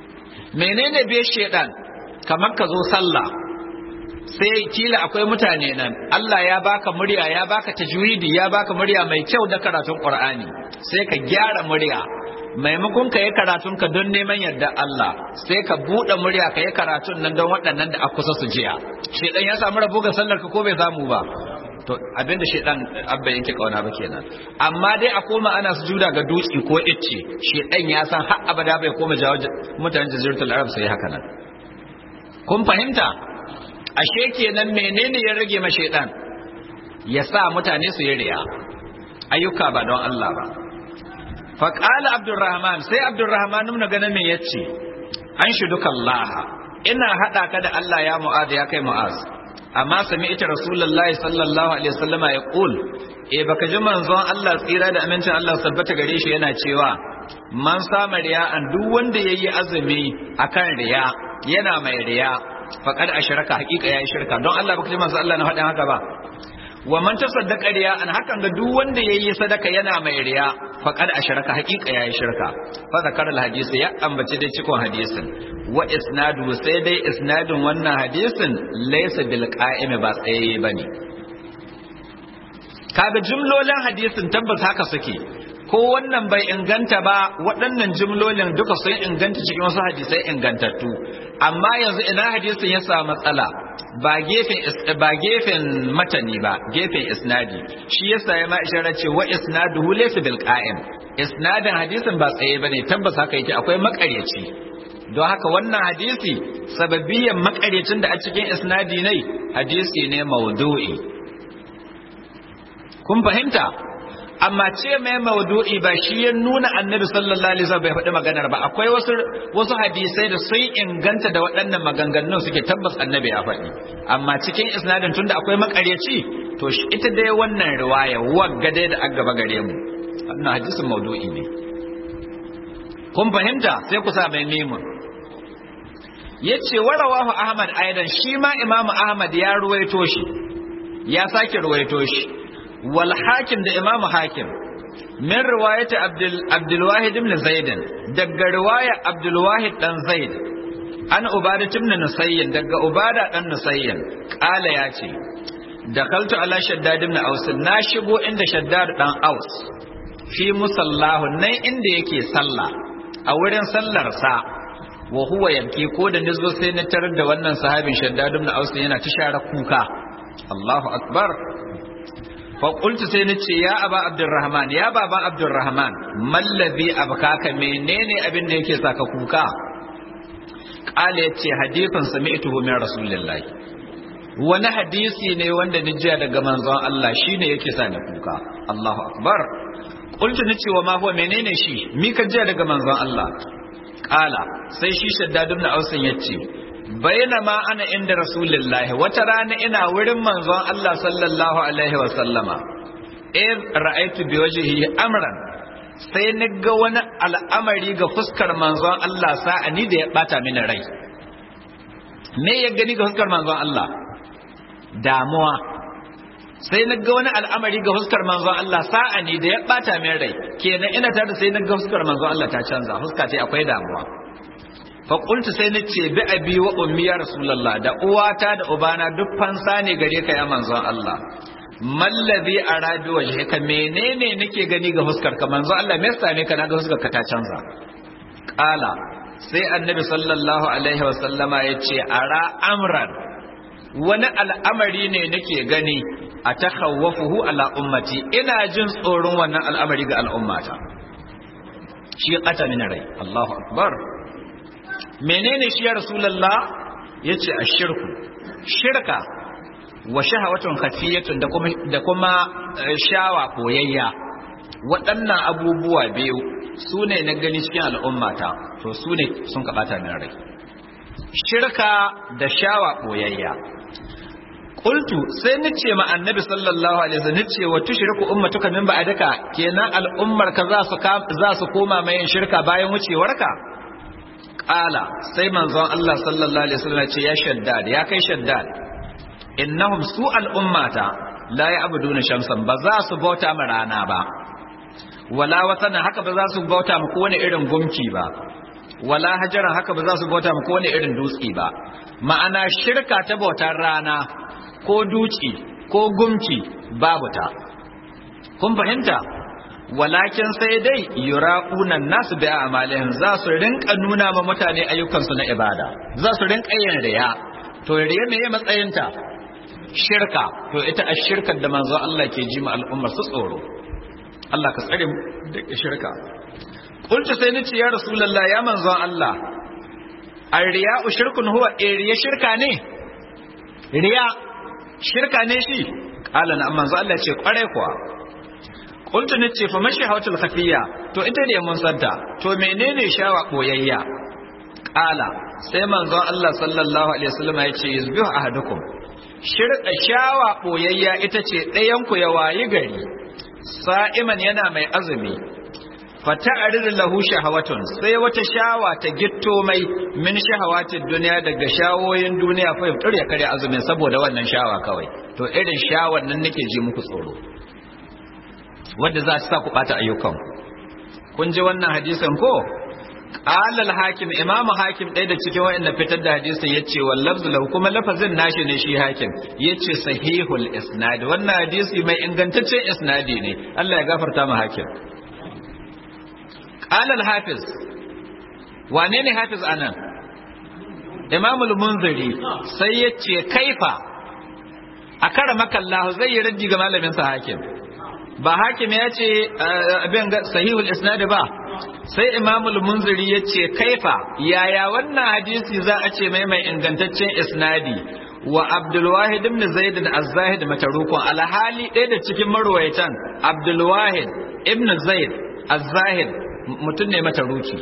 menene bai shedan kamar ka zo sallah sai kila akwai mutane nan Allah ya baka murya ya baka tajwidi ya baka murya mai kyau da karatun Qur'ani sai ka gyara murya maimakon ka yi karatun ka don neman yarda Allah sai ka buɗe murya ka yi karatun nan don waɗannan da aka kusa su jiya shedan ya samu rabo ga sallar ka ko bai samu ba to abinda shedan abba yake kauna ba kenan amma dai a koma ana sujuda ga dutse ko icce shedan ya san har abada bai koma jawo mutanen jaziratul arab sai haka nan kun fahimta ashe kenan menene ya rage ma shedan ya sa mutane su yi riya ayyuka ba don Allah ba fa qala abdurrahman sai abdurrahman mun ga me yace an shudukallaha ina hada ka da Allah ya mu'az ya kai mu'az amma sami ita rasulullahi sallallahu alaihi wasallama ya kul e baka ji manzon Allah tsira da amincin Allah tabbata gare shi yana cewa man sama riya an duk wanda yayi azumi akan riya yana mai riya faqad ashraka haqiqa yayi shirka don Allah baka ji manzon Allah na faɗin haka ba wa man tasaddaqa riya an hakan ga duk wanda yayi sadaka yana mai riya faqad ashraka haqiqa yayi shirka fa zakara hadisi ya ambaci dai cikon hadisin wa isnadu sai dai isnadin wannan hadisin laysa bil qa'imi ba tsaye bane kaga jumlolin hadisin tabbas haka suke ko wannan bai inganta ba waɗannan jumlolin duka sun inganta cikin wasu hadisai ingantattu amma yanzu ina hadisin ya samu matsala ba gefen ba gefen matani ba gefen isnadi shi yasa ya ma isharar ce wa isnaduhu laysa bil qa'im isnadin hadisin ba tsaye bane tabbas haka yake akwai makaryaci don haka wannan hadisi sababiyan makaryacin da a cikin isnadi ne hadisi ne maudu'i kun fahimta amma ce mai maudu'i ba shi ya nuna annabi sallallahu alaihi wasallam bai faɗi maganar ba akwai wasu wasu hadisai da sun inganta da waɗannan maganganun suke tabbas annabi ya faɗi amma cikin isnadin tunda akwai makaryaci to ita dai wannan riwaya wagga dai da aka gaba gare mu wannan hadisin maudu'i ne kun fahimta sai ku sa mai mimun yace warawahu ahmad aidan shi ma imamu ahmad ya ruwaito shi ya sake ruwaito shi wal hakim da imamu hakim min riwayati abdul abdul wahid ibn zaid daga riwaya abdul wahid dan zaid an ubada ibn nusayyin daga ubada dan nusayyin kala yace dakaltu ala shaddad ibn aus na shigo inda shaddad dan aus fi musallahu nan inda yake sallah a wurin sallar sa wa huwa yabki ko da nizo sai na tarar da wannan sahabin shaddad ibn aus yana tishara kuka Allahu akbar faƙultu sai na ce ya aba abdurrahman ya baban abdurrahman mallazi abkaka menene abin da yake saka kuka ƙala ya ce hadifin sami'tuhu min rasulillahi wani hadisi ne wanda ni jiya daga manzon Allah shine yake sa ni kuka Allahu akbar qultu ni ce wa ma huwa menene shi mi ka jiya daga manzon Allah ƙala sai shi shaddad ibn ausin yace ma ana inda rasulullahi wata rana ina wurin manzon Allah sallallahu alaihi wa sallama in ra'aitu bi wajhihi amran sai ni ga wani al'amari ga fuskar manzon Allah sa'ani da ya bata mini rai me ya gani ga fuskar manzon Allah damuwa sai na ga wani al'amari ga fuskar manzon Allah sa'ani da ya bata min rai kenan ina tare sai na ga fuskar manzon Allah ta canza fuska ce akwai damuwa faƙultu sai na ce bi abi wa ummi ya rasulallah da uwata da ubana duk fansa ne gare ka ya manzon Allah mallazi arabi wajhika menene nake gani ga huskar ka manzon Allah me yasa ne kana ga huskar ka ta canza qala sai annabi sallallahu alaihi wa sallama yace ara amran wani al'amari ne nake gani a takhawwafuhu ala ummati ina jin tsoron wannan al'amari ga al'ummata shi qata min rai Allahu akbar menene shi ya rasulullah yace ashirku shirka wa shahawatun khafiyatun da kuma da kuma shawa koyayya waɗannan abubuwa biyu su ne na gani cikin al'ummata to su ne sun kaɓata min rai shirka da shawa koyayya qultu sai nace ma annabi sallallahu alaihi wasallam nace wa tushriku ummatuka min ba'daka kenan al'ummar ka za su za su koma mai shirka bayan wucewarka Ƙala sai manzon Allah sallallahu alaihi wasallam ce ya shaddad ya kai shaddad innahum su al'ummata la ya'buduna shamsan ba za su bauta ma rana ba wala watana haka ba za su bauta ma kowane irin gumki ba wala hajaran haka ba za su bauta ma kowane irin dutse ba ma'ana shirka ta bautar rana ko duci ko gumci babu ta kun fahimta walakin sai dai yura'una nasu bi a'malihim za su rinka nuna ma mutane ayyukansu na ibada za su rinka yin riya to riya me matsayinta shirka to ita a shirkar da manzo Allah ke ji ma al'ummar su tsoro Allah ka tsare da shirka qultu sai nace ya rasulullah ya manzo Allah ar-riya'u shirkun huwa riya shirka ne riya shirka ne shi qala na manzo Allah ce kware kuwa qultu nace fa mashahawatul khafiyya to ita ne mun santa to menene shawa boyayya qala sai manzo Allah sallallahu alaihi wasallam ya ce yuzbihu ahadukum shirka shawa boyayya ita ce ɗayan ku ya wayi gari sa'iman yana mai azumi fata aririn lahu shahawatun sai wata shawa ta gitto mai min shahawatin duniya daga shawoyin duniya fa yaftar ya kare azumin saboda wannan shawa kawai to irin shawar nan nake ji muku tsoro wanda za ta sa ku bata ayyukan kun ji wannan hadisin ko qala al-hakim imam hakim ɗaya da cikin wa'anda fitar da hadisin yace wal lafzu lahu kuma lafazin nashi ne shi hakim yace sahihul isnad wannan hadisi mai ingantaccen isnadi ne Allah ya gafarta mu hakim qala al-hafiz wane ne hafiz anan imam al-munziri sai yace kaifa akara makallahu zai yi raddi ga malamin sa hakim ba hakim ya ce abin sahihul isnad ba sai imamul munziri ya ce kaifa yaya wannan hadisi za a ce mai mai ingantaccen isnadi wa abdulwahid ibn zaid da az-zahid matarukun alhali ɗaya da cikin marwayatan abdulwahid ibn zaid az-zahid mutum ne mataruki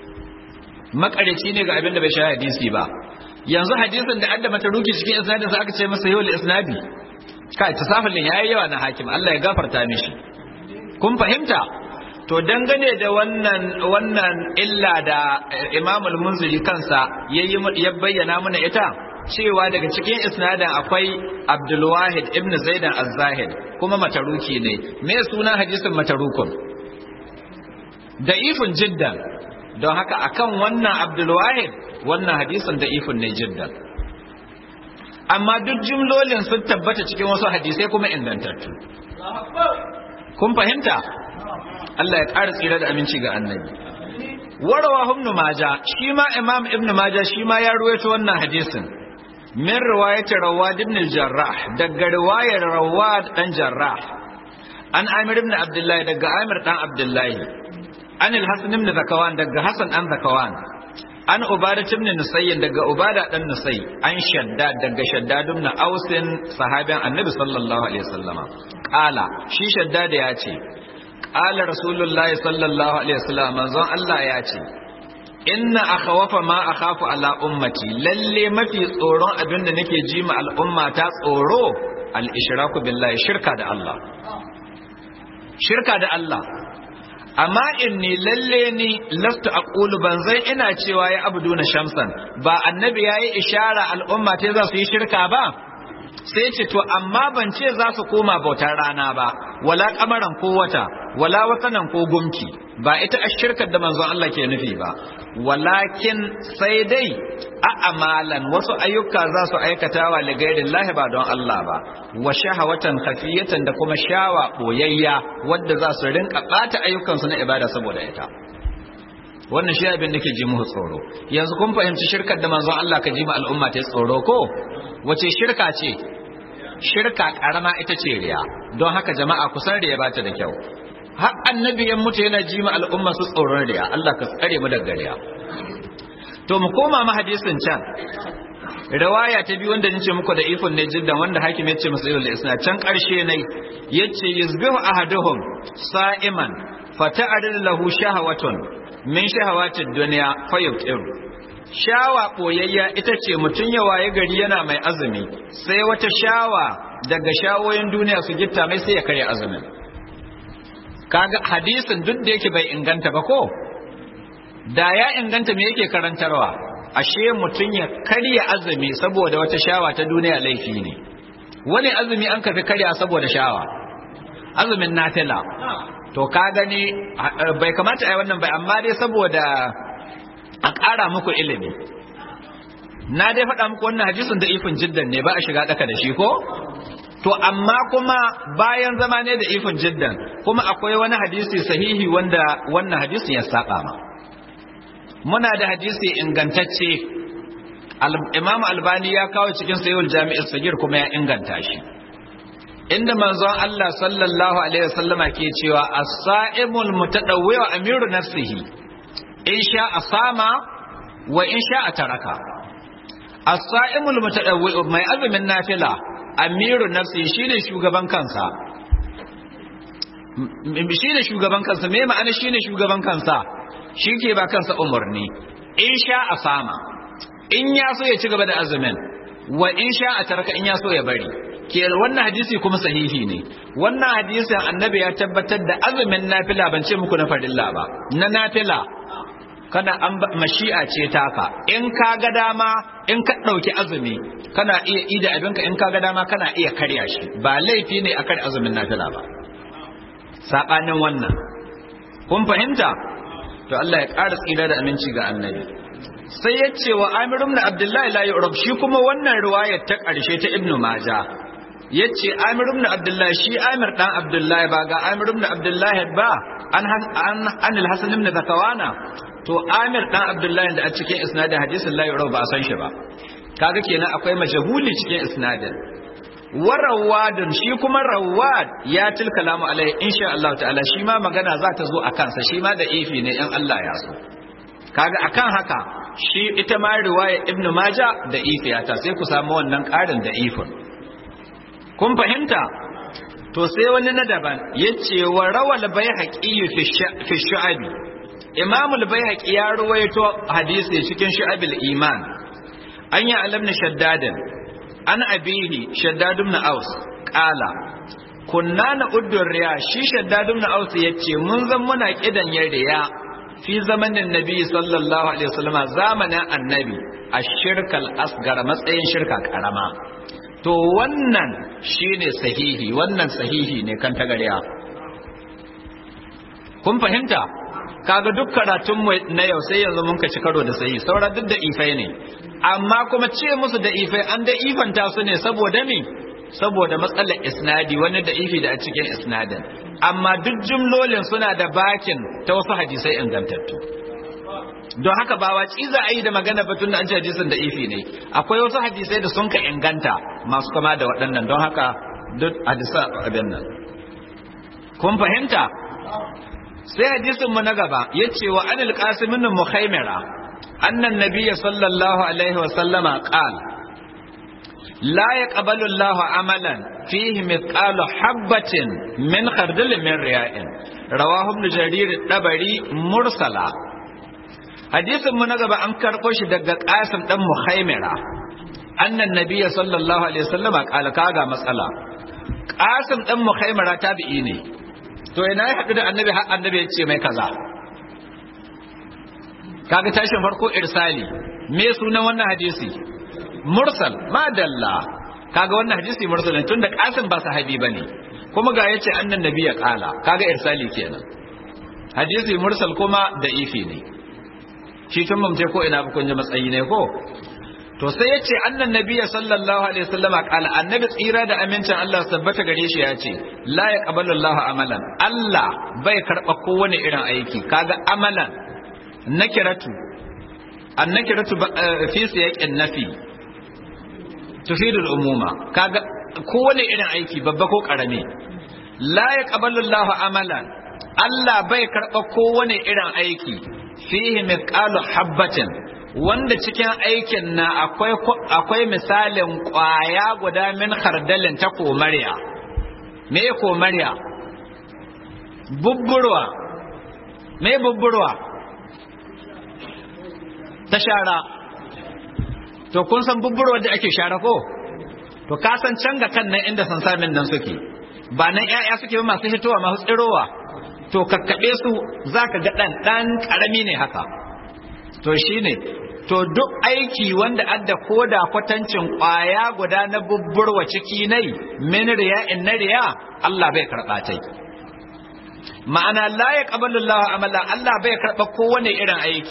makarici ne ga abin da bai sha hadisi ba yanzu hadisin da adda mataruki cikin isnadin sa aka ce masa yawul isnadi kai tasafulin yayi yawa na hakim Allah ya gafarta mishi kun fahimta to dangane da wannan wannan illa da Imam al-Munziri kansa yayi ya bayyana mana ita cewa daga cikin isnadin akwai Abdul Wahid ibn Zaid az-Zahid kuma mataruki ne me sunan hadisin matarukun da'ifun jiddan don haka akan wannan Abdul Wahid wannan hadisin da'ifun ne jiddan amma duk jumlolin sun tabbata cikin wasu hadisai kuma ingantattu kun fahimta Allah ya ƙara tsira da aminci ga annabi warawa ibn maja shi ma imam ibn maja shi ma ya ruwaito wannan hadisin min riwayati rawad ibn jarrah daga riwayar rawad dan jarrah an amir ibn abdullah daga amir dan abdullah an al-hasan ibn zakawan daga hasan an zakawan an ubada ibn nusayyin daga ubada dan nusay an shadda daga shaddad ibn ausin sahabin annabi sallallahu alaihi wasallama qala shi shaddad ya ce qala rasulullahi sallallahu alaihi wasallam manzon Allah ya ce inna akhawafa ma akhafu ala ummati lalle mafi tsoron abin da nake ji ma al'umma ta tsoro al ishraku billahi shirka da Allah shirka da Allah amma inni lalle ni laftu aqulu ban zai ina cewa ya abduna shamsan ba annabi yayi ishara al'umma ta za su yi shirka ba sai ce to amma ban ce za su koma bautar rana ba wala kamaran ko wata wala watanan ko gumki ba ita a shirkar da manzon Allah ke nufi ba walakin sai dai a amalan wasu ayyuka za su aikata wa ligairin lahi ba don Allah ba wa shahawatan khafiyatan da kuma shawa boyayya wadda za su rinka bata ayyukansu na ibada saboda ita wannan shi abin da ke ji muku tsoro yanzu kun fahimci shirkar da manzon Allah ka ji ma al'umma ta tsoro ko wace shirka ce shirka karama ita ce riya don haka jama'a kusan riya ba ta da kyau har annabi ya mutu yana ji ma al'umma su tsoron riya Allah ka tsare mu daga riya to mu koma ma hadisin can riwaya ta biyu wanda nace muku da ifon ne jiddan wanda hakim yace musu ilal isna can karshe ne yace yuzbihu ahaduhum sa'iman fata'adil lahu shahawatun min shahawatid dunya fayuqiru shawa boyayya ita ce mutum ya waye gari yana mai azumi sai wata shawa daga shawoyin duniya su gitta mai sai ya karya azumin kaga hadisin duk da yake bai inganta ba ko da ya inganta me yake karantarwa ashe mutum ya karya azumi saboda wata shawa ta duniya laifi ne wani azumi an kafi karya saboda shawa azumin nafila to ka gani bai kamata a yi wannan bai amma dai saboda a ƙara muku ilimi na dai faɗa muku wannan hadisin da ifin jiddan ne ba a shiga ɗaka da shi ko to amma kuma bayan zama ne da ifin jiddan kuma akwai wani hadisi sahihi wanda wannan hadisin ya saba ma muna da hadisi ingantacce imam albani ya kawo cikin sayyul jami'ar sagir kuma ya inganta shi inda manzon Allah sallallahu alaihi wasallama ke cewa as-sa'imul mutadawwi wa amiru nafsihi in sha asama wa in sha taraka as-sa'imul mutadawwi mai azumin nafila amiru nafsihi shine shugaban kansa shine shugaban kansa me ma'ana shine shugaban kansa shi ke ba kansa umarni in sha asama in ya so ya ci gaba da azumin wa in sha a taraka in ya so ya bari ke wannan hadisi kuma sahihi ne wannan hadisin annabi ya tabbatar da azumin nafila ban ce muku na farilla ba na nafila kana an mashi'a ce taka in ka ga dama in ka ɗauki azumi kana iya ida abinka in ka ga dama kana iya karya shi ba laifi ne a karya azumin nafila ba saɓanin wannan kun fahimta to Allah ya ƙara tsira da aminci ga annabi sai ya ce wa Amir ibn Abdullahi la yu'rab shi kuma wannan riwayar ta ƙarshe ta Ibn Majah yace Amir ibn Abdullahi shi Amir dan Abdullahi ba ga Amir ibn Abdullahi ba an an an al-Hasan ibn Zakawana to Amir dan Abdullahi da a cikin isnadin hadisin la yu'rab ba a san shi ba kaga kenan akwai majhuli cikin isnadin wa rawadun shi kuma rawad ya til kalamu alaihi insha Allah ta'ala shi ma magana za ta zo a kansa shi ma da ifi ne in Allah ya so kaga akan haka shi ita ma riwaya ibn maja da ifiyata sai ku samu wannan ƙarin da ifin kun fahimta to sai wani na daban yace wa rawal bayhaqi fi shu'abi imam al-bayhaqi ya ruwaito hadisi cikin shu'abil iman an ya alamna shaddadin an abihi shaddad ibn aus qala kunna na uddur riya shi shaddad ibn aus yace mun zan muna kidan riya fi zamanin nabi sallallahu alaihi wasallam zamanin annabi a shirkal asgar matsayin shirka karama to wannan shine sahihi wannan sahihi ne kan tagariya kun fahimta kaga duk karatun mu na yau sai yanzu mun ka ci karo da sahihi saura duk da ifai ne amma kuma ce musu da ifai an da ifanta su ne saboda me saboda matsalar isnadi wani da ifi da a cikin isnadin amma duk jumlolin suna da bakin ta wasu hadisai ingantattu don haka ba waci za a yi da magana batun da an ce hadisin da ifi ne akwai wasu hadisai da sun ka inganta masu kama da waɗannan don haka duk hadisa abin nan kun fahimta sai hadisin mu na gaba ya ce wa anil qasimin mukhaimira annan nabiyya sallallahu alaihi wa sallama qala لا يقبل الله عملا فيه مثقال حبة من خردل من رياء رواه ابن جرير الطبري مرسلا حديث من غبا an karɓo shi daga Qasim dan Mukhaimira annan nabiyyi sallallahu alaihi wasallam qala kaga matsala Qasim dan Mukhaimira tabi'i ne to ina ya haɗu da annabi har annabi ya ce mai kaza kaga tashin farko irsali me sunan wannan hadisi mursal madalla kaga wannan hadisi mursal ne tunda kasim ba sahabi bane kuma ga yace annan nabi ya kala kaga irsali kenan hadisi mursal kuma da ifi ne shi tun mun ko ina ba kun ji matsayi ne ko to sai yace annan nabi sallallahu alaihi wasallama kala annabi tsira da amincin Allah tabbata gare shi yace la yaqbalu Allah amalan Allah bai karba kowane irin aiki kaga amalan nakiratu annakiratu fi siyaqin nafi tufidul umuma kaga kowane irin aiki babba ko karami la yaqbalu Allah amalan Allah bai karba kowane irin aiki fihi mithqalu habbatin wanda cikin aikin na akwai akwai misalin kwaya guda min khardalin ta komariya me komariya bubburwa me bubburwa ta shara to kun san bubburwa da ake shara ko to ka san can ga kan nan inda sansamin nan suke ba nan ƴaƴa suke ba masu hitowa masu tsirowa to kakkaɓe su za ka ga ɗan ɗan ƙarami ne haka to shi ne to duk aiki wanda adda koda kwatancin ƙwaya guda na bubburwa ciki nai min riya in na riya Allah bai karɓa ta ma'ana la ya ƙabalu Allah amala Allah bai karɓa kowane irin aiki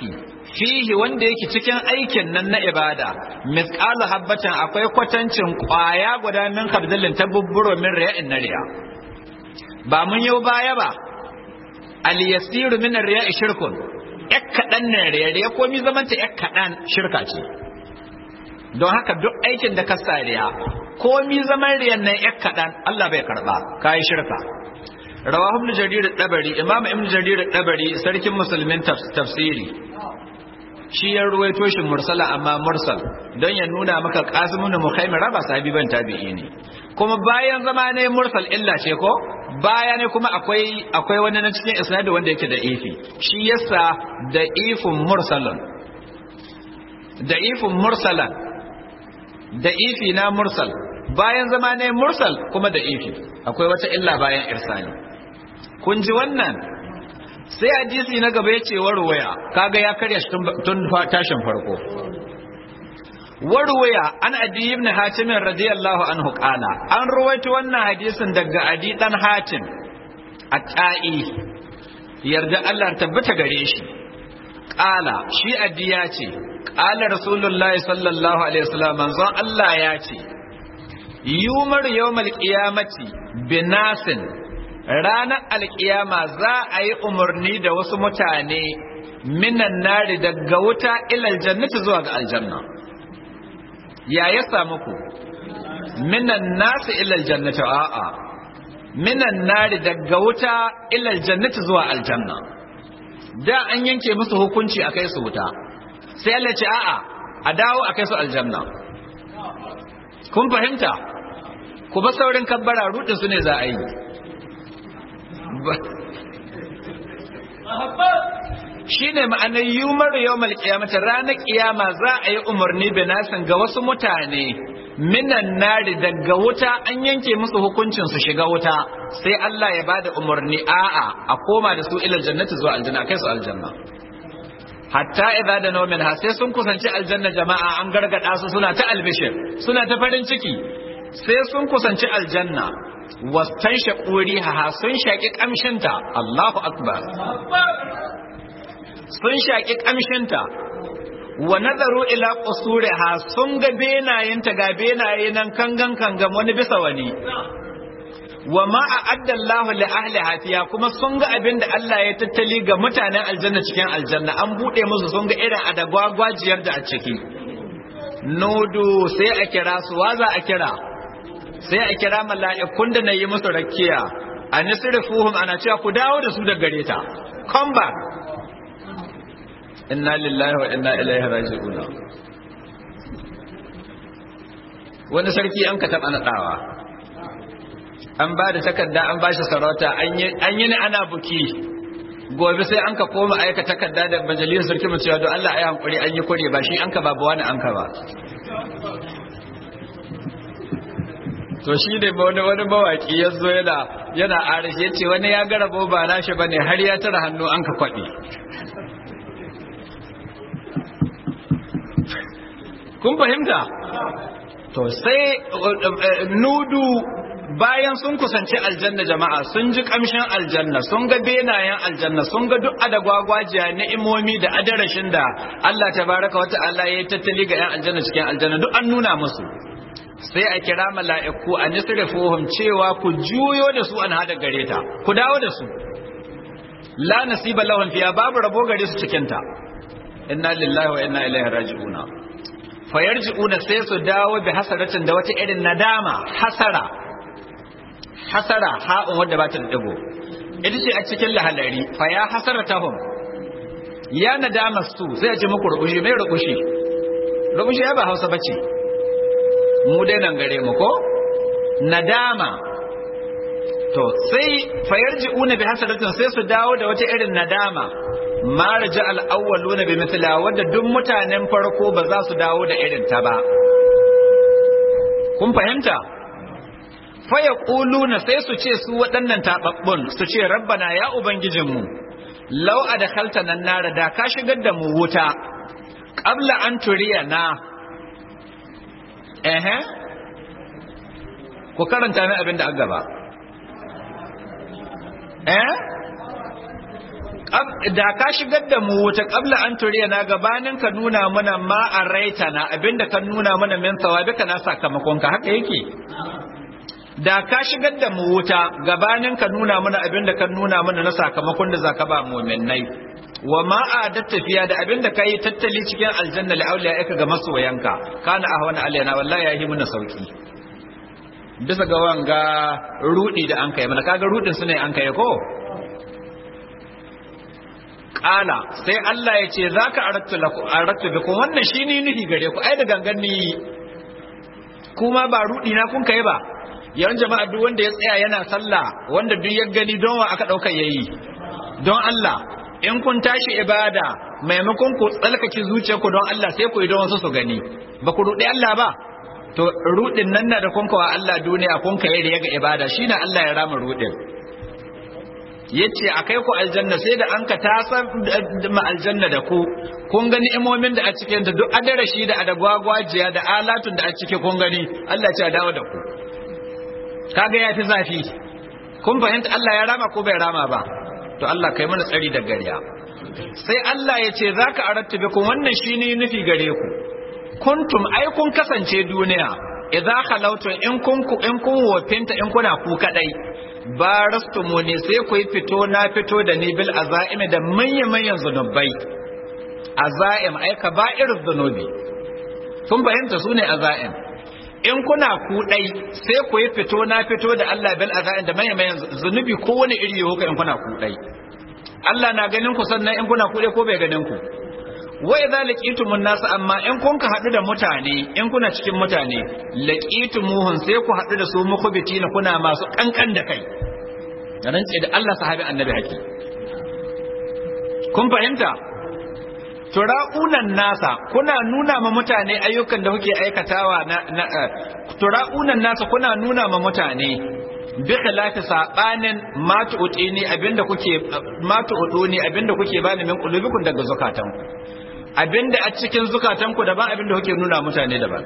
fihi wanda yake cikin aikin nan na ibada misqalu habbatin akwai kwatancin kwaya guda min kabdalin ta bubburo min riya'in na riya ba mun yau baya ba al yasiru min riya'i shirkun yak kadan ne riya riya komi zaman ta yak kadan shirka ce don haka duk aikin da ka sariya komi zaman riyan nan yak kadan Allah bai karba kai shirka rawahu ibn jarir dabari imam ibn jarir dabari sarkin musulmin tafsiri shi ya ruwaito shi mursala amma mursal don ya nuna maka qasimun mukhaimira ba sahabi ban tabi'i ne kuma bayan zama ne mursal illa ce ko baya ne kuma akwai akwai wani na cikin isnadi wanda yake da ifi shi yasa da ifun mursalan da ifun mursalan da ifi na mursal bayan zama ne mursal kuma da ifi akwai wata illa bayan irsali kun ji wannan sai hadisi na gaba ya ce warwaya kaga ya karya shi tun tashin farko warwaya an adi ibn hatim radiyallahu anhu qala an ruwaito wannan hadisin daga adi dan hatim at-ta'i yarda Allah tabbata gare shi qala shi adi ya ce qala rasulullahi sallallahu alaihi wasallam manzon Allah ya ce yumar yawmal qiyamati binasin ranar alkiyama za a yi umarni da wasu mutane minan nari daga wuta ilal jannati zuwa ga aljanna ya ya samu ku minan nasu ilal jannati a'a minan nari daga wuta ilal jannati zuwa aljanna da an yanke musu hukunci a kai su wuta sai Allah ce a'a a dawo a kai su aljanna kun fahimta ku ba saurin kabbara rudin su ne za a yi shi ne ma'anar yumar yawmal kiyamata ranar kiyama za a yi umarni binasin ga wasu mutane minan nari daga wuta an yanke musu hukuncin su shiga wuta sai Allah ya bada umarni a'a a koma da su ilal jannati zuwa aljanna kai su aljanna hatta idza da nawmin ha sai sun kusanci aljanna jama'a an gargada su suna ta albishir suna ta farin ciki sai sun kusanci aljanna wastan shaƙuri ha sun shaƙi ƙamshinta Allahu akbar sun shaƙi ƙamshinta wa nazaru ila qusuriha sun ga benayenta ga benaye nan kangan kangan wani bisa wani wa ma a'adda Allah li ahli hafiya kuma sun ga abin da Allah ya tattali ga mutanen aljanna cikin aljanna an bude musu sun ga irin adagwagwajiyar da a ciki nodo sai a kira su wa za a kira sai a kira mala'ikun da na yi musu rakiya a nisrifuhum ana cewa ku dawo da su da gare ta come back inna lillahi wa inna ilaihi raji'un wani sarki an ka taɓa naɗawa an ba da takarda an ba shi sarauta an yi ni ana buki gobe sai an ka koma aika takarda da majalisar sarki mu cewa don Allah ayi hankuri an yi kure ba shi an ka babu wani an ka ba to shi ne wani wani mawaki ya zo yana yana arashi ya ce wani ya gara ba nashi bane har ya tara hannu an ka kwaɗe kun fahimta to sai nudu bayan sun kusanci aljanna jama'a sun ji kamshin aljanna sun ga benayen aljanna sun ga duk adagwagwajiya ni'imomi da adarashin da Allah tabaraka wa ta'ala ya tattali ga 'yan aljanna cikin aljanna duk an nuna musu sai a kira mala'iku a nisrifuhum cewa ku juyo da su an hada gare ta ku dawo da su la nasiba lahum fiya babu rabo gare su cikin ta inna lillahi wa inna ilaihi raji'una fayarji'una sai su dawo bi hasaratin da wata irin nadama hasara hasara ha'un wadda ba ta da digo ita ce a cikin lahalari fa ya hasaratahum ya nadama su sai a ce muku rubushi mai rubushi rubushi ya ba hausa bace mu dai nan gare mu ko nadama to sai fayarji'una bi hasaratin sai su dawo da wata irin nadama ma raja al-awwaluna bi mithla wanda duk mutanen farko ba za su dawo da irin ta ba kun fahimta faya ƙuluna sai su ce su waɗannan taɓaɓɓun su ce rabbana ya ubangijinmu lau a da kalta nan nara da ka shigar da mu wuta ƙabla an turiya na ehe ku karanta min abin da an gaba eh da ka shigar da mu wuta qabla an turiya na gabanin ka nuna mana ma raita na abinda ka nuna mana min sawabika na sakamakon ka haka yake da ka shigar da mu wuta gabanin ka nuna mana abinda ka nuna mana na sakamakon da zaka ba mu'minnai wa ma adat tafiya da abinda kai tattali cikin aljanna li auliya ga masoyanka kana ahwana alaina wallahi yahi muna sauki bisa ga wanga rudi da an kai mana kaga rudin su ne an kai ko kala sai Allah ya ce zaka arattu lakum arattu bikum wannan shine nufi gare ku ai da gangan ni kuma ba rudi na kun kai ba yawan jama'a duk wanda ya tsaya yana sallah wanda duk ya gani don wa aka dauka yayi don Allah in kun tashi ibada maimakon ku tsalkake zuciyarku don Allah sai ku yi don wasu su gani ba ku rudi Allah ba to rudin nan na da kun kawa Allah duniya kun kai da yaga ibada shine Allah ya rama rudin yace akai ku aljanna sai da an ka tasar ma aljanna da ku kun gani imomin da a cikin ta duk adarashi da adagwagwajiya da alatun da a cike kun gani Allah ya dawo da ku kaga yafi zafi kun fahimta Allah ya rama ko bai rama ba to Allah kai mana tsari da gariya sai Allah ya ce zaka aratta bikum wannan shine nufi gare ku kuntum ai kun kasance duniya idza khalawtum in kun ku in kun wofinta in kuna ku kadai barastumuni sai ku yi fito na fito da ni bil azaimi da manyan manyan zunubai azaim ai kaba'ir zunubi kun fahimta su ne azaim in kuna ku dai sai ku yi fito na fito da Allah bil azaim da manyan manyan zunubi ko wani iri yau in kuna ku dai Allah na ganin ku sannan in kuna ku dai ko bai ganin ku wa idza laqitumun nas amma in kun ka hadu da mutane in kuna cikin mutane laqitumuhun sai ku hadu da su mukhbitina kuna masu kankan da kai rance da Allah sahabi annabi haki kun fahimta tura'unan nasa kuna nuna ma mutane ayyukan da kuke aikatawa na, na tura'unan nasa kuna nuna ma mutane bi khilafi sabanin ma tu'tini abinda kuke ma tu'tuni abinda kuke bani min qulubikum daga zukatanku abinda a cikin zukatanku daban abinda kuke nuna mutane daban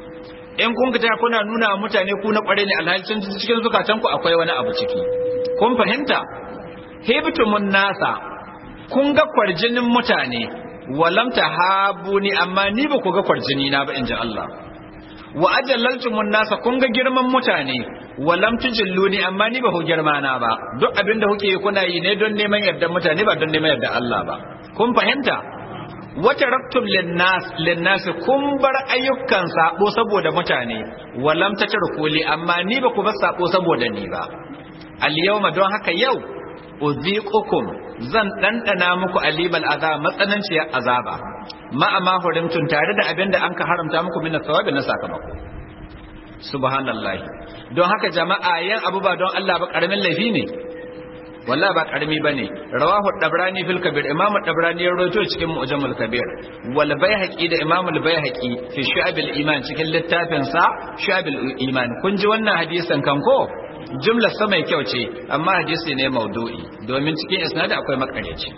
in kun ka kuna nuna mutane ku na kware ne alhalin cikin zukatanku akwai wani abu ciki kun fahimta hibtumun nasa kun ga kwarjinin mutane walam tahabuni amma ni ba ku ga kwarjini na ba inji Allah wa ajallaltumun nasa kun ga girman mutane walam tujilluni amma ni ba ku girma na ba duk abinda kuke kuna yi ne don neman yardan mutane ba don neman yardan Allah ba kun fahimta wata raktum linnas linnas kun bar ayyukan sabo saboda mutane walam tatarkuli amma ni ba ku bar sabo saboda ni ba al yawma don haka yau uziqukum zan dandana muku alibal azab matsananciyar azaba ma amma hurimtun tare da abin da an ka haramta muku min thawabi na sakamako subhanallahi don haka jama'a yan abu ba don Allah ba karamin laifi ne wallahi ba karami bane rawahu dabrani fil kabir imam dabrani ya rawaito cikin mu'jamul kabir wal baihaqi da imam al baihaqi fi shu'abil iman cikin littafin sa shu'abil iman kun ji wannan hadisin kan ko jumlar sa mai kyau ce amma hadisi ne maudu'i domin cikin isnadi akwai makareci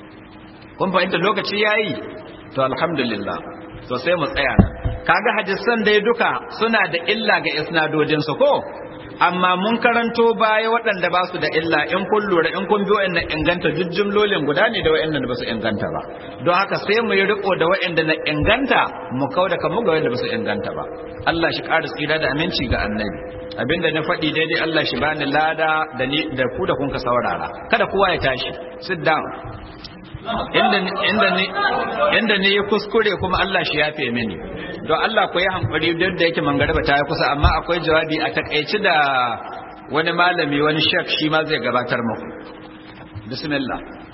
kun fahimta lokaci yayi to alhamdulillah to sai mu tsaya kaga hadisan dai duka suna da illa ga isnadodin su ko amma mun karanto baya waɗanda ba su da illa in kun lura in kun bi wa'annan inganta duk jumlolin guda ne da wa'annan ba su inganta ba don haka sai mu yi riko da wa'anda na inganta mu kau da kanmu ga wa'anda ba su inganta ba Allah shi ƙara tsira da aminci ga annabi abinda na faɗi daidai Allah shi bani lada da ni da ku da kun ka saurara kada kowa ya tashi sit down inda inda ni inda ni ya kuskure kuma Allah shi yafe mini don Allah ku yi hankali duk da yake mangaraba ta yi kusa amma akwai jawabi a takaici da wani malami wani shek shi ma zai gabatar muku bismillah